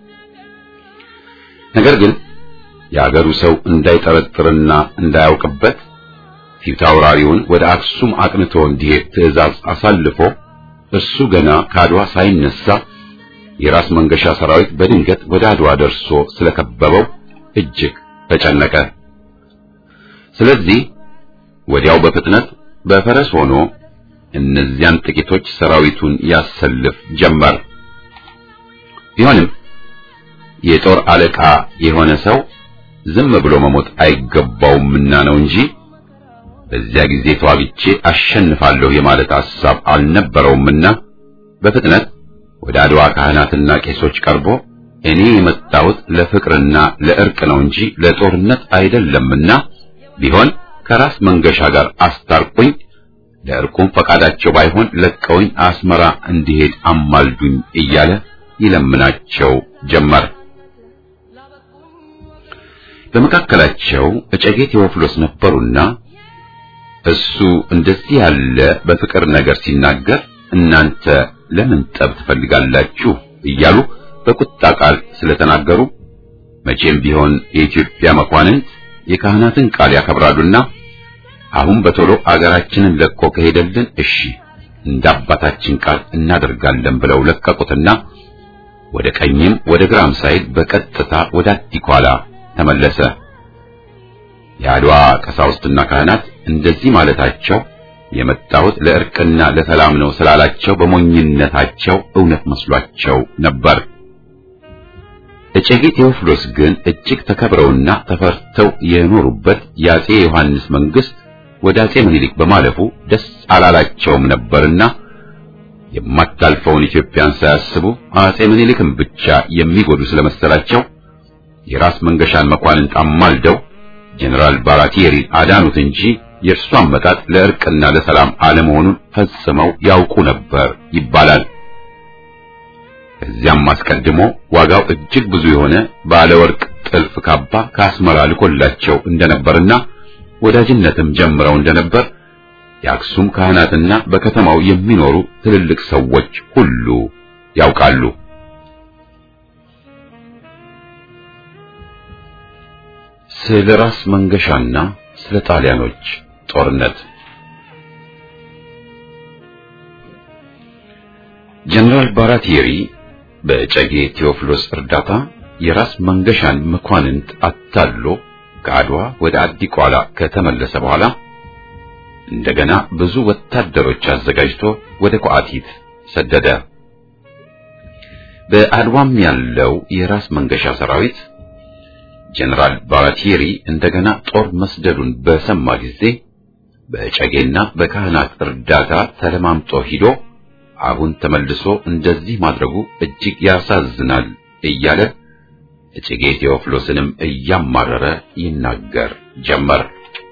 ነገር ግን የአገሩ ሰው እንዳይጠረጥርና እንዳያውቅበት ፊታውራሪውን ወደ አክሱም አቅንቶ እንዲሄድ ትዕዛዝ አሳልፎ እሱ ገና ከአድዋ ሳይነሳ የራስ መንገሻ ሰራዊት በድንገት ወደ አድዋ ደርሶ ስለከበበው እጅግ ተጨነቀ። ስለዚህ ወዲያው በፍጥነት በፈረስ ሆኖ እነዚያን ጥቂቶች ሰራዊቱን ያሰልፍ ጀመር። ቢሆንም የጦር አለቃ የሆነ ሰው ዝም ብሎ መሞት አይገባውምና ነው እንጂ በዚያ ጊዜ ተዋግቼ አሸንፋለሁ የማለት ሐሳብ አልነበረውምና በፍጥነት ወደ አድዋ ካህናትና ቄሶች ቀርቦ እኔ የመጣሁት ለፍቅርና ለእርቅ ነው እንጂ ለጦርነት አይደለምና ቢሆን ከራስ መንገሻ ጋር አስታርቁኝ፣ ለእርቁም ፈቃዳቸው ባይሆን ለቀውኝ አስመራ እንዲሄድ አማልዱኝ እያለ ይለምናቸው ጀመር። በመካከላቸው እጨጌ ቴዎፍሎስ ነበሩና እሱ እንደዚህ ያለ በፍቅር ነገር ሲናገር እናንተ ለምን ጠብ ትፈልጋላችሁ እያሉ በቁጣ ቃል ስለተናገሩ መቼም ቢሆን የኢትዮጵያ መኳንንት የካህናትን ቃል ያከብራሉና አሁን በቶሎ አገራችንን ለቆ ከሄደልን እሺ እንደ አባታችን ቃል እናደርጋለን ብለው ለቀቁትና ወደ ቀኝም ወደ ግራም ሳይል በቀጥታ ወደ አዲኳላ ተመለሰ። የአድዋ ቀሳውስትና ካህናት እንደዚህ ማለታቸው የመጣሁት ለእርቅና ለሰላም ነው ስላላቸው በሞኝነታቸው እውነት መስሏቸው ነበር። እጨጌ ቴዎፍሎስ ግን እጅግ ተከብረውና ተፈርተው የኖሩበት የአጼ ዮሐንስ መንግስት ወደ አጼ ምኒልክ በማለፉ ደስ አላላቸውም ነበርና የማታልፈውን ኢትዮጵያን ሳያስቡ አጼ ምኒልክን ብቻ የሚጎዱ ስለመሰላቸው የራስ መንገሻን መኳንንት አማልደው ጀነራል ባራቲየሪ አዳኑት እንጂ የእርሱ አመጣጥ ለእርቅና ለሰላም አለመሆኑን ፈጽመው ያውቁ ነበር ይባላል። ከዚያም አስቀድሞ ዋጋው እጅግ ብዙ የሆነ ባለ ወርቅ ጥልፍ ካባ ከአስመራ ልኮላቸው እንደነበርና ወዳጅነትም ጀምረው እንደነበር የአክሱም ካህናትና በከተማው የሚኖሩ ትልልቅ ሰዎች ሁሉ ያውቃሉ። ስለ ራስ መንገሻና ስለ ጣሊያኖች ጦርነት ጀነራል ባራቲየሪ በጨጌ ቴዎፍሎስ እርዳታ የራስ መንገሻን መኳንንት አታሎ ከአድዋ ወደ አዲቋላ ከተመለሰ በኋላ እንደገና ብዙ ወታደሮች አዘጋጅቶ ወደ ቋቲት ሰደደ። በአድዋም ያለው የራስ መንገሻ ሰራዊት ጀነራል ባራቲሪ እንደገና ጦር መስደዱን በሰማ ጊዜ በጨጌና በካህናት እርዳታ ተለማምጦ ሂዶ አሁን ተመልሶ እንደዚህ ማድረጉ እጅግ ያሳዝናል እያለ እጨጌ ቴዎፍሎስንም እያማረረ ይናገር ጀመር።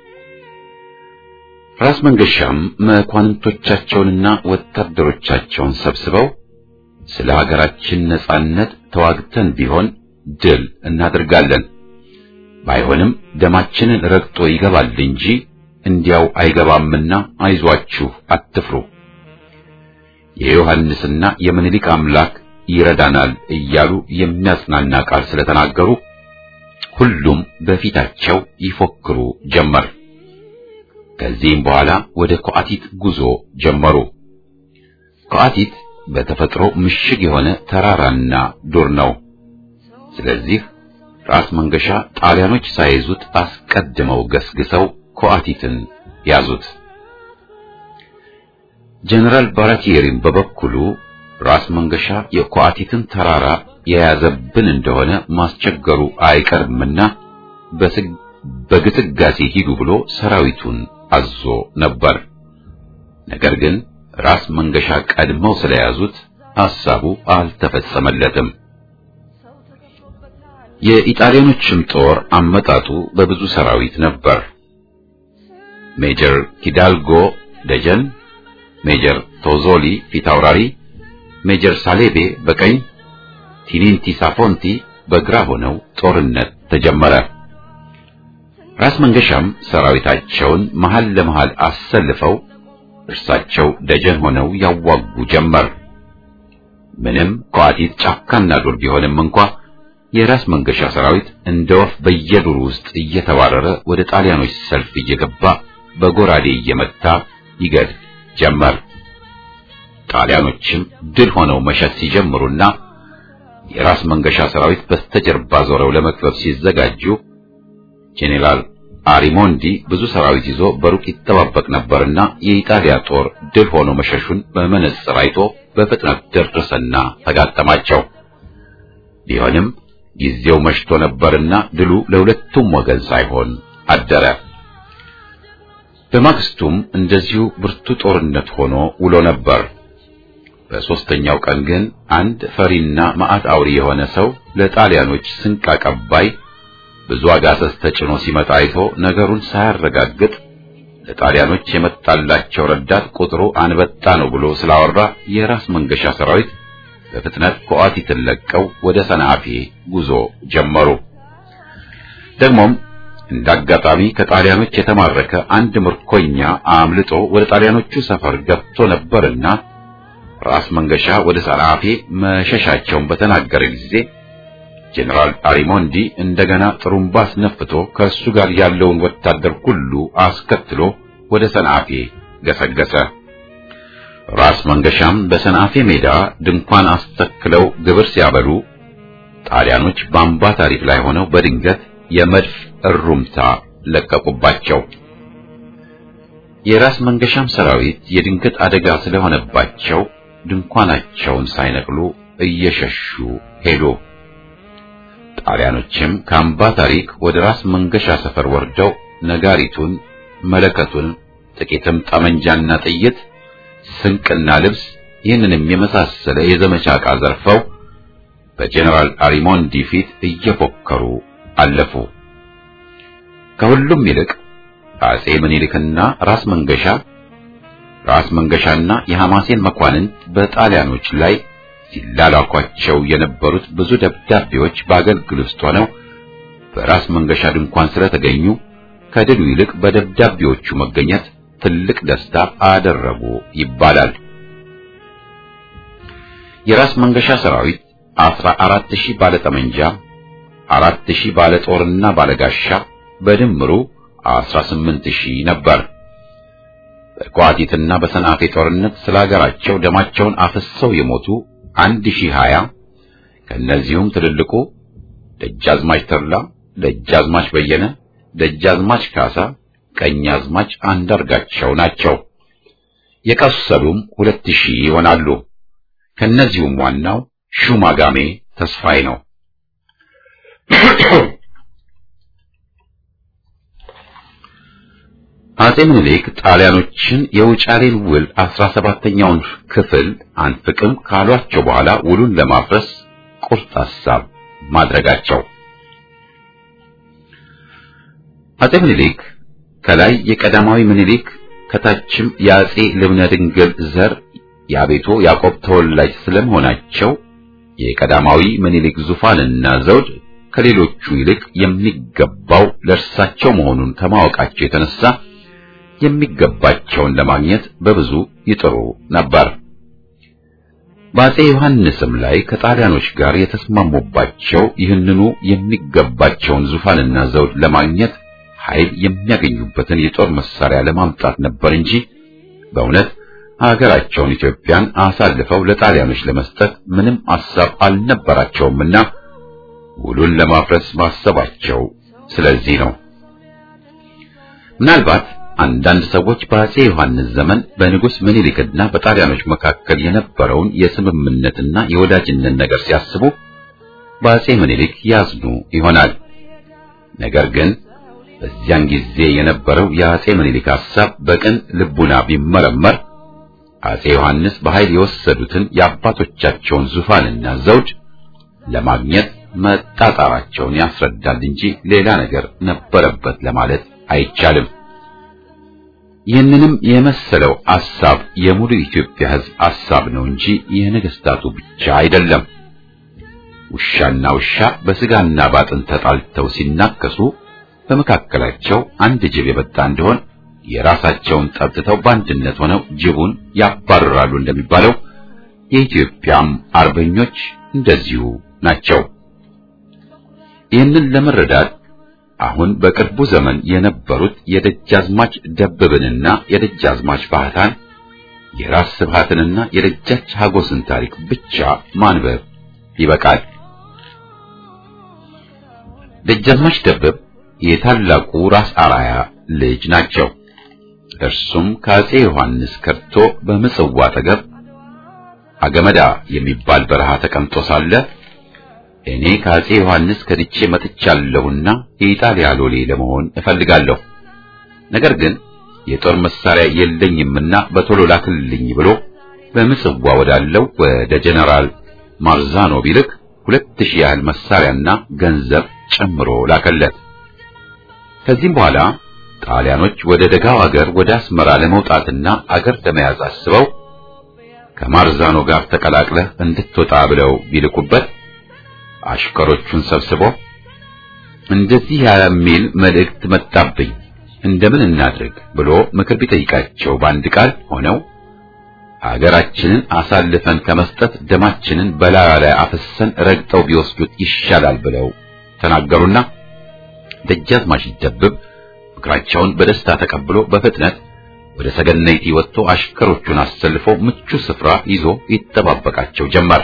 ራስ መንገሻም መኳንንቶቻቸውንና ወታደሮቻቸውን ሰብስበው ስለ ሀገራችን ነጻነት ተዋግተን ቢሆን ድል እናደርጋለን፣ ባይሆንም ደማችንን ረግጦ ይገባል እንጂ እንዲያው አይገባምና አይዟችሁ አትፍሩ፣ የዮሐንስና የምኒልክ አምላክ ይረዳናል እያሉ የሚያጽናና ቃል ስለተናገሩ ሁሉም በፊታቸው ይፎክሩ ጀመር። ከዚህም በኋላ ወደ ኮአቲት ጉዞ ጀመሩ። ኮአቲት በተፈጥሮ ምሽግ የሆነ ተራራና ዱር ነው። ስለዚህ ራስ መንገሻ ጣሊያኖች ሳይዙት አስቀድመው ገስግሰው ኮአቲትን ያዙት። ጀነራል ባራቲየሪም በበኩሉ ራስ መንገሻ የኮአቲትን ተራራ የያዘብን እንደሆነ ማስቸገሩ አይቀርምና በግስጋሴ ሂዱ ብሎ ሰራዊቱን አዞ ነበር። ነገር ግን ራስ መንገሻ ቀድመው ስለያዙት ሐሳቡ አልተፈጸመለትም። የኢጣሊያኖችም ጦር አመጣጡ በብዙ ሰራዊት ነበር። ሜጀር ኪዳልጎ ደጀን፣ ሜጀር ቶዞሊ ፊታውራሪ፣ ሜጀር ሳሌቤ በቀኝ፣ ቲኒንቲ ሳፎንቲ በግራ ሆነው ጦርነት ተጀመረ። ራስ መንገሻም ሰራዊታቸውን መሃል ለመሃል አሰልፈው እርሳቸው ደጀን ሆነው ያዋጉ ጀመር። ምንም ኮአቲት ጫካና ዱር ቢሆንም እንኳ የራስ መንገሻ ሰራዊት እንደ ወፍ በየዱር ውስጥ እየተባረረ ወደ ጣሊያኖች ሰልፍ እየገባ በጎራዴ እየመታ ይገድል ጀመር። ጣሊያኖችም ድል ሆነው መሸት ሲጀምሩና የራስ መንገሻ ሰራዊት በስተጀርባ ዞረው ለመክበብ ሲዘጋጁ ጄኔራል አሪሞንዲ ብዙ ሰራዊት ይዞ በሩቅ ይጠባበቅ ነበርና የኢጣሊያ ጦር ድል ሆኖ መሸሹን በመነጽር አይቶ በፍጥነት ደረሰና ተጋጠማቸው። ቢሆንም ጊዜው መሽቶ ነበርና ድሉ ለሁለቱም ወገን ሳይሆን አደረ። በማግስቱም እንደዚሁ ብርቱ ጦርነት ሆኖ ውሎ ነበር። በሦስተኛው ቀን ግን አንድ ፈሪና መዓት አውሪ የሆነ ሰው ለጣሊያኖች ስንቅ አቀባይ ብዙ አጋሰስ ተጭኖ ሲመጣ አይቶ ነገሩን ሳያረጋግጥ ለጣሊያኖች የመጣላቸው ረዳት ቁጥሩ አንበጣ ነው ብሎ ስላወራ የራስ መንገሻ ሰራዊት በፍጥነት ኮአቲትን ለቀው ወደ ሰንዓፌ ጉዞ ጀመሩ። ደግሞም እንዳጋጣሚ ከጣሊያኖች የተማረከ አንድ ምርኮኛ አምልጦ ወደ ጣሊያኖቹ ሰፈር ገብቶ ነበርና ራስ መንገሻ ወደ ሰንዓፌ መሸሻቸውን በተናገረ ጊዜ ጄኔራል አሪሞንዲ እንደገና ጥሩምባ አስነፍቶ ከእሱ ጋር ያለውን ወታደር ሁሉ አስከትሎ ወደ ሰንዓፌ ገሰገሰ። ራስ መንገሻም በሰንዓፌ ሜዳ ድንኳን አስተክለው ግብር ሲያበሉ ጣሊያኖች በአምባ ታሪፍ ላይ ሆነው በድንገት የመድፍ እሩምታ ለቀቁባቸው። የራስ መንገሻም ሰራዊት የድንገት አደጋ ስለሆነባቸው ድንኳናቸውን ሳይነቅሉ እየሸሹ ሄዱ። ጣሊያኖችም ከአምባ ታሪክ ወደ ራስ መንገሻ ሰፈር ወርደው ነጋሪቱን፣ መለከቱን፣ ጥቂትም ጠመንጃና ጥይት፣ ስንቅና ልብስ ይህንንም የመሳሰለ የዘመቻ ዕቃ ዘርፈው በጀነራል አሪሞንዲ ፊት እየፎከሩ አለፉ። ከሁሉም ይልቅ አጼ ምኒልክና ራስ መንገሻ ራስ መንገሻና የሐማሴን መኳንንት በጣሊያኖች ላይ ሲላላኳቸው የነበሩት ብዙ ደብዳቤዎች በአገልግል ውስጥ ሆነው በራስ መንገሻ ድንኳን ስለተገኙ ከድሉ ይልቅ በደብዳቤዎቹ መገኘት ትልቅ ደስታ አደረጉ ይባላል። የራስ መንገሻ ሰራዊት አስራ አራት ሺህ ባለ ጠመንጃ፣ አራት ሺህ ባለ ጦርና ባለ ጋሻ በድምሩ አስራ ስምንት ሺህ ነበር። በኳቲትና በሰንዓፌ ጦርነት ስለ ሀገራቸው ደማቸውን አፍሰው የሞቱ አንድ ሺህ ሀያ ከእነዚሁም ትልልቁ ደጃዝማች ተድላ፣ ደጃዝማች በየነ፣ ደጃዝማች ካሳ፣ ቀኛዝማች አንዳርጋቸው ናቸው። የቆሰሉም ሁለት ሺህ ይሆናሉ። ከነዚሁም ዋናው ሹማጋሜ ተስፋዬ ነው። አጼ ምኒልክ ጣሊያኖችን የውጫሌን ውል አስራ ሰባተኛውን ክፍል አንፍቅም ካሏቸው በኋላ ውሉን ለማፍረስ ቁርጥ ሐሳብ ማድረጋቸው አጼ ምኒልክ ከላይ የቀዳማዊ ምኒልክ ከታችም የአጼ ልብነ ድንግል ዘር የአቤቶ ያዕቆብ ተወላጅ ስለመሆናቸው የቀዳማዊ ምኒልክ ዙፋንና ዘውድ ከሌሎቹ ይልቅ የሚገባው ለእርሳቸው መሆኑን ከማወቃቸው የተነሳ የሚገባቸውን ለማግኘት በብዙ ይጥሩ ነበር። በአጼ ዮሐንስም ላይ ከጣሊያኖች ጋር የተስማሙባቸው ይህንኑ የሚገባቸውን ዙፋንና ዘውድ ለማግኘት ኃይል የሚያገኙበትን የጦር መሳሪያ ለማምጣት ነበር እንጂ በእውነት ሀገራቸውን ኢትዮጵያን አሳልፈው ለጣሊያኖች ለመስጠት ምንም ሐሳብ አልነበራቸውምና ውሉን ለማፍረስ ማሰባቸው ስለዚህ ነው። ምናልባት አንዳንድ ሰዎች በአጼ ዮሐንስ ዘመን በንጉሥ ምኒልክና በጣሊያኖች መካከል የነበረውን የስምምነትና የወዳጅነት ነገር ሲያስቡ በአጼ ምኒልክ ያዝኑ ይሆናል። ነገር ግን በዚያን ጊዜ የነበረው የአጼ ምኒልክ ሐሳብ በቅን ልቡና ቢመረመር አጼ ዮሐንስ በኃይል የወሰዱትን የአባቶቻቸውን ዙፋንና ዘውድ ለማግኘት መጣጣራቸውን ያስረዳል እንጂ ሌላ ነገር ነበረበት ለማለት አይቻልም። ይህንንም የመሰለው ሐሳብ የሙሉ ኢትዮጵያ ሕዝብ ሐሳብ ነው እንጂ የነገስታቱ ብቻ አይደለም። ውሻና ውሻ በስጋና ባጥን ተጣልተው ሲናከሱ በመካከላቸው አንድ ጅብ የበጣ እንደሆን የራሳቸውን ጠብትተው በአንድነት ሆነው ጅቡን ያባርራሉ እንደሚባለው የኢትዮጵያም አርበኞች እንደዚሁ ናቸው። ይህንን ለመረዳት አሁን በቅርቡ ዘመን የነበሩት የደጃዝማች ደበብንና የደጃዝማች ባህታን የራስ ስብሃትንና የደጃች ሀጎስን ታሪክ ብቻ ማንበብ ይበቃል። ደጃዝማች ደበብ የታላቁ ራስ አራያ ልጅ ናቸው። እርሱም ከአጼ ዮሐንስ ከርቶ በምጽዋ አጠገብ አገመዳ የሚባል በረሃ ተቀምጦ ሳለ እኔ ከአጼ ዮሐንስ ከድቼ መጥቻለሁና የኢጣሊያ ሎሌ ለመሆን እፈልጋለሁ፣ ነገር ግን የጦር መሳሪያ የለኝምና በቶሎ ላክልኝ ብሎ በምጽዋ ወዳለው ወደ ጀነራል ማርዛኖ ቢልክ ሁለት ሺህ ያህል መሳሪያና ገንዘብ ጨምሮ ላከለት። ከዚህም በኋላ ጣሊያኖች ወደ ደጋው አገር ወደ አስመራ ለመውጣትና አገር ለመያዝ አስበው ከማርዛኖ ጋር ተቀላቅለህ እንድትወጣ ብለው ቢልኩበት አሽከሮቹን ሰብስቦ እንደዚህ የሚል መልእክት መጣብኝ፣ እንደምን እናድርግ ብሎ ምክር ቢጠይቃቸው በአንድ ቃል ሆነው አገራችንን አሳልፈን ከመስጠት ደማችንን በላዩ ላይ አፍሰን ረግጠው ቢወስዱት ይሻላል ብለው ተናገሩና ደጃዝማች ደብብ ምክራቸውን በደስታ ተቀብሎ በፍጥነት ወደ ሰገነይቲ ወጥቶ አሽከሮቹን አሰልፎ ምቹ ስፍራ ይዞ ይጠባበቃቸው ጀመር።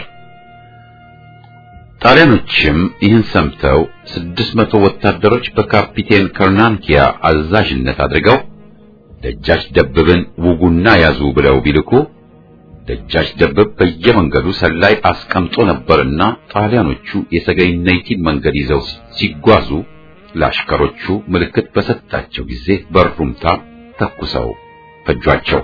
ጣሊያኖችም ይህን ሰምተው ስድስት መቶ ወታደሮች በካፒቴን ከርናንኪያ አዛዥነት አድርገው ደጃች ደብብን ውጉና ያዙ ብለው ቢልኩ ደጃች ደብብ በየመንገዱ ሰላይ አስቀምጦ ነበርና ጣሊያኖቹ የሰገነይቲን መንገድ ይዘው ሲጓዙ ለአሽከሮቹ ምልክት በሰጣቸው ጊዜ በሩምታ ተኩሰው ፈጇቸው።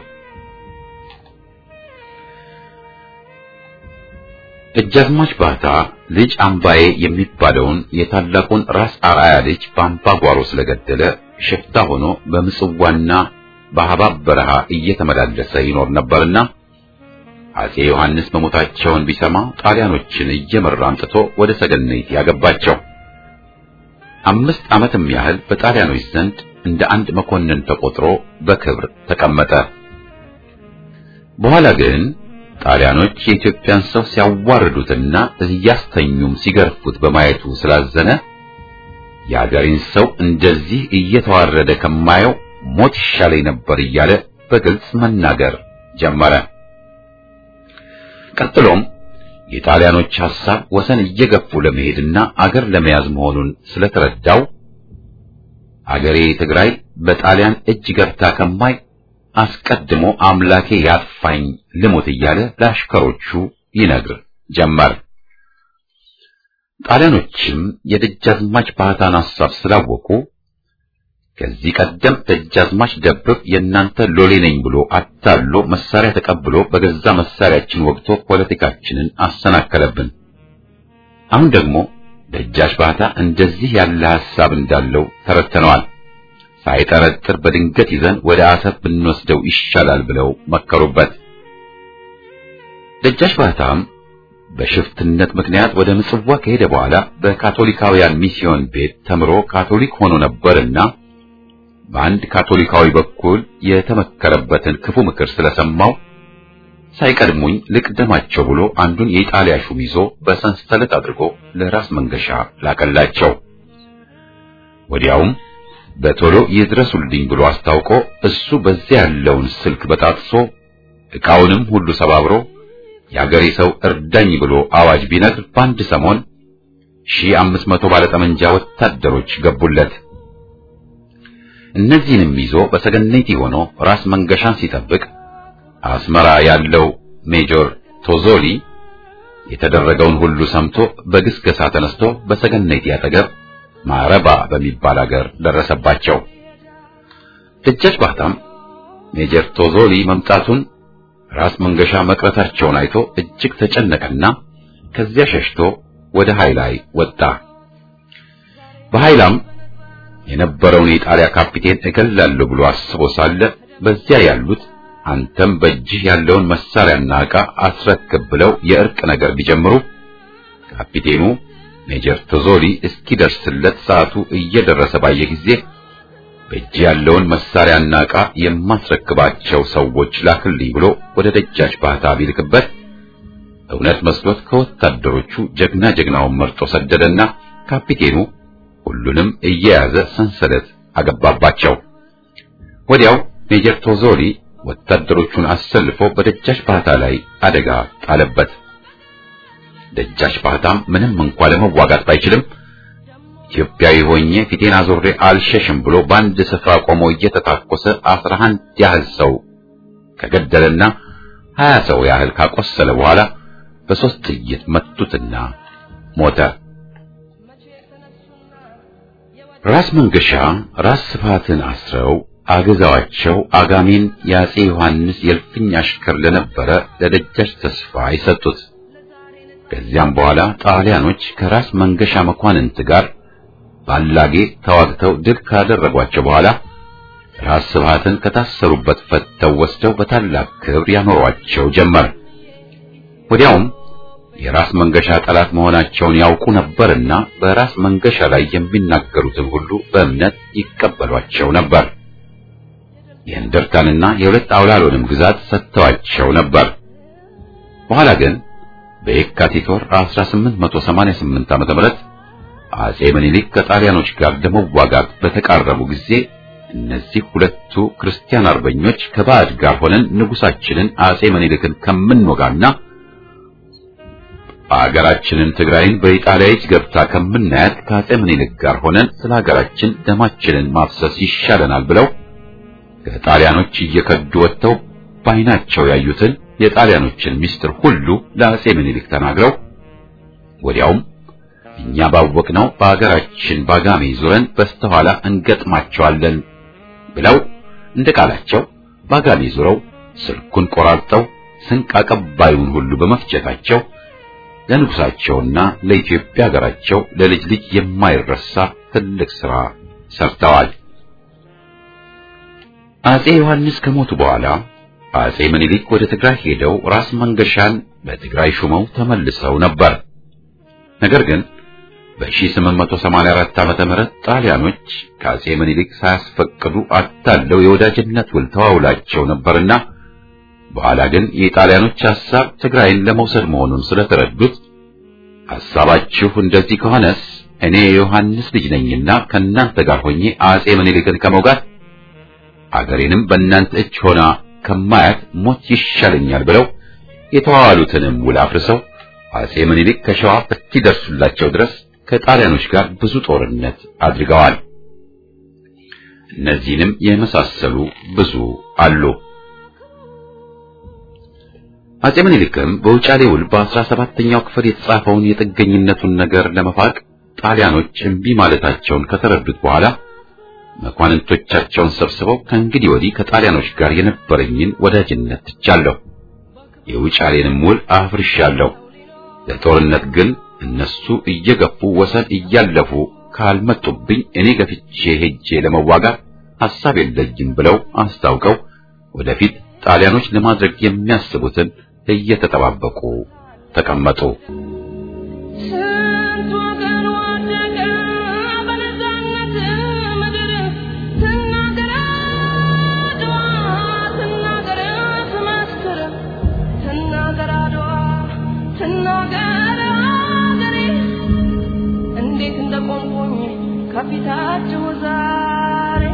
ደጃዝማች ባህታ ልጅ አምባዬ የሚባለውን የታላቁን ራስ አርአያ ልጅ በአምባ ጓሮ ስለገደለ ሽፍታ ሆኖ በምጽዋና በሐባብ በረሃ እየተመላለሰ ይኖር ነበርና አጼ ዮሐንስ መሞታቸውን ቢሰማ ጣሊያኖችን እየመራ አምጥቶ ወደ ሰገነይቲ ያገባቸው። አምስት ዓመትም ያህል በጣሊያኖች ዘንድ እንደ አንድ መኮንን ተቆጥሮ በክብር ተቀመጠ። በኋላ ግን ጣሊያኖች የኢትዮጵያን ሰው ሲያዋርዱትና እያስተኙም ሲገርፉት በማየቱ ስላዘነ የአገሬን ሰው እንደዚህ እየተዋረደ ከማየው ሞት ይሻለኝ ነበር እያለ በግልጽ መናገር ጀመረ። ቀጥሎም የጣሊያኖች ሐሳብ ወሰን እየገፉ ለመሄድና አገር ለመያዝ መሆኑን ስለተረዳው አገሬ ትግራይ በጣሊያን እጅ ገብታ ከማይ አስቀድሞ አምላኬ ያጥፋኝ ልሞት እያለ ለአሽከሮቹ ይነግር ጀመር። ጣሊያኖችም የደጃዝማች ባህታን ሐሳብ ስላወቁ ከዚህ ቀደም ደጃዝማች ደብብ የእናንተ ሎሌ ነኝ ብሎ አታሎ መሳሪያ ተቀብሎ በገዛ መሳሪያችን ወግቶ ፖለቲካችንን አሰናከለብን። አሁን ደግሞ ደጃች ባህታ እንደዚህ ያለ ሐሳብ እንዳለው ተረድተነዋል። ሳይጠረጥር በድንገት ይዘን ወደ አሰብ ብንወስደው ይሻላል ብለው መከሩበት። ደጃች ባህታም በሽፍትነት ምክንያት ወደ ምጽዋ ከሄደ በኋላ በካቶሊካውያን ሚስዮን ቤት ተምሮ ካቶሊክ ሆኖ ነበርና በአንድ ካቶሊካዊ በኩል የተመከረበትን ክፉ ምክር ስለሰማው ሳይቀድሙኝ ልቅደማቸው ብሎ አንዱን የኢጣሊያ ሹም ይዞ በሰንሰለት አድርጎ ለራስ መንገሻ ላከላቸው። ወዲያውም በቶሎ ይድረሱልኝ ብሎ አስታውቆ እሱ በዚያ ያለውን ስልክ በጣጥሶ ዕቃውንም ሁሉ ሰባብሮ የአገሬ ሰው እርዳኝ ብሎ አዋጅ ቢነግር በአንድ ሰሞን ሺህ አምስት መቶ ባለጠመንጃ ወታደሮች ገቡለት። እነዚህንም ይዞ በሰገነቲ ሆኖ ራስ መንገሻን ሲጠብቅ አስመራ ያለው ሜጆር ቶዞሊ የተደረገውን ሁሉ ሰምቶ በግስገሳ ተነስቶ በሰገነቲ አጠገብ ማረባ በሚባል አገር ደረሰባቸው። ደጃች ባህታም ሜጀር ቶዞሊ መምጣቱን ራስ መንገሻ መቅረታቸውን አይቶ እጅግ ተጨነቀና ከዚያ ሸሽቶ ወደ ሃይላይ ወጣ። በሃይላም የነበረውን የጣሊያ ካፒቴን እገላለሁ ብሎ አስቦ ሳለ በዚያ ያሉት አንተም በእጅህ ያለውን መሳሪያና ዕቃ አስረክብ ብለው የእርቅ ነገር ቢጀምሩ ካፒቴኑ ሜጀር ቶዞሊ እስኪደርስለት ሰዓቱ እየደረሰ ባየ ጊዜ በእጅ ያለውን መሳሪያና ዕቃ የማስረክባቸው ሰዎች ላክልኝ ብሎ ወደ ደጃች ባህታ ቢልክበት እውነት መስሎት ከወታደሮቹ ጀግና ጀግናውን መርጦ ሰደደና ካፒቴኑ ሁሉንም እየያዘ ሰንሰለት አገባባቸው። ወዲያው ሜጀር ቶዞሊ ወታደሮቹን አሰልፎ በደጃች ባህታ ላይ አደጋ ጣለበት። ደጃች ባህታም ምንም እንኳ ለመዋጋት ባይችልም ኢትዮጵያዊ ሆኜ ፊቴን አዞሬ አልሸሽም ብሎ በአንድ ስፍራ ቆሞ እየተታኮሰ አስራ አንድ ያህል ሰው ከገደለና ሀያ ሰው ያህል ካቆሰለ በኋላ በሶስት ጥይት መቱትና ሞተ። ራስ መንገሻ ራስ ስብሃትን አስረው አገዛዋቸው አጋሜን የአጼ ዮሐንስ የእልፍኝ አሽከር ለነበረ ለደጃች ተስፋ ይሰጡት። ከዚያም በኋላ ጣሊያኖች ከራስ መንገሻ መኳንንት ጋር ባላጌ ተዋግተው ድል ካደረጓቸው በኋላ ራስ ስብሃትን ከታሰሩበት ፈተው ወስደው በታላቅ ክብር ያኖሯቸው ጀመር። ወዲያውም የራስ መንገሻ ጠላት መሆናቸውን ያውቁ ነበርና በራስ መንገሻ ላይ የሚናገሩትን ሁሉ በእምነት ይቀበሏቸው ነበር። የእንደርታንና የሁለት አውላሎንም ግዛት ሰጥተዋቸው ነበር። በኋላ ግን በየካቲት ወር 1888 ዓ.ም አጼ ምኒልክ ከጣሊያኖች ጋር ለመዋጋት በተቃረቡ ጊዜ እነዚህ ሁለቱ ክርስቲያን አርበኞች ከባዕድ ጋር ሆነን ንጉሳችንን አጼ ምኒልክን ከምንወጋና አገራችንን ትግራይን በኢጣሊያ እጅ ገብታ ከምናያት ከአጼ ምኒልክ ጋር ሆነን ስለ ሀገራችን ደማችንን ማፍሰስ ይሻለናል ብለው ከጣሊያኖች እየከዱ ወጥተው ባይናቸው ያዩትን የጣሊያኖችን ምስጢር ሁሉ ለአጼ ምኒልክ ተናግረው ወዲያውም እኛ ባወቅነው በአገራችን ባጋሜ ዙረን በስተኋላ እንገጥማቸዋለን ብለው እንደ ቃላቸው ባጋሜ ዙረው ስልኩን ቆራርጠው ስንቅ አቀባዩን ሁሉ በመፍጀታቸው ለንጉሳቸውና ለኢትዮጵያ ሀገራቸው ለልጅ ልጅ የማይረሳ ትልቅ ሥራ ሰርተዋል። አጼ ዮሐንስ ከሞቱ በኋላ አጼ ምኒልክ ወደ ትግራይ ሄደው ራስ መንገሻን በትግራይ ሹመው ተመልሰው ነበር። ነገር ግን በ1884 ዓመተ ምህረት ጣሊያኖች ከአጼ ምኒልክ ሳያስፈቅዱ አታለው የወዳጅነት ውል ተዋውላቸው ነበርና በኋላ ግን የጣሊያኖች ሐሳብ ትግራይን ለመውሰድ መሆኑን ስለተረዱት ሐሳባችሁ እንደዚህ ከሆነስ እኔ የዮሐንስ ልጅ ነኝና ከእናንተ ጋር ሆኜ አጼ ምኒልክን ከመውጋት አገሬንም በእናንተ እጅ ሆና ከማያት ሞት ይሻለኛል ብለው የተዋዋሉትንም ውል አፍርሰው አጼ ምኒልክ ከሸዋ እስኪደርሱላቸው ድረስ ከጣሊያኖች ጋር ብዙ ጦርነት አድርገዋል። እነዚህንም የመሳሰሉ ብዙ አሉ። አጼ ምኒልክም በውጫሌ ውል በአስራ ሰባተኛው ክፍል የተጻፈውን የጥገኝነቱን ነገር ለመፋቅ ጣሊያኖች እምቢ ማለታቸውን ከተረዱት በኋላ መኳንንቶቻቸውን ሰብስበው ከእንግዲህ ወዲህ ከጣሊያኖች ጋር የነበረኝን ወዳጅነት ትቻለሁ፣ የውጫሌንም ውል አፍርሻለሁ። ለጦርነት ግን እነሱ እየገፉ ወሰን እያለፉ ካልመጡብኝ እኔ ገፍቼ ሄጄ ለመዋጋት ሐሳብ የለኝም ብለው አስታውቀው ወደፊት ጣሊያኖች ለማድረግ የሚያስቡትን እየተጠባበቁ ተቀመጡ። ስንት ወገን ወደቀ በነፃነት ምድር ትናገር አድዋ ትናገር ትመስክር ትናገር አድዋ ትናገር አገሬ እንዴት እንደቆምኩኝ ከፊታችሁ ዛሬ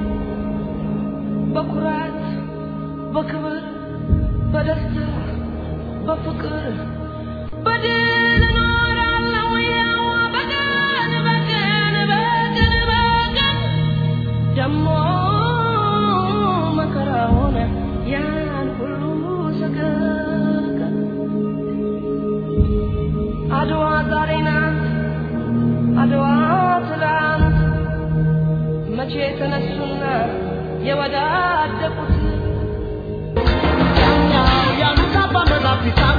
በኩራት በክብር በደስታ በፍቅር በድል እኖራለሁ ያው በቀን በቀን በቀን በቀን ደሞ መከራውን ያን ሁሉ ሰቀቀን አድዋ ዛሬ ናት አድዋ ትላንት መቼ ተነሱና የወዳደቁት ያሉት አባ መዛፍ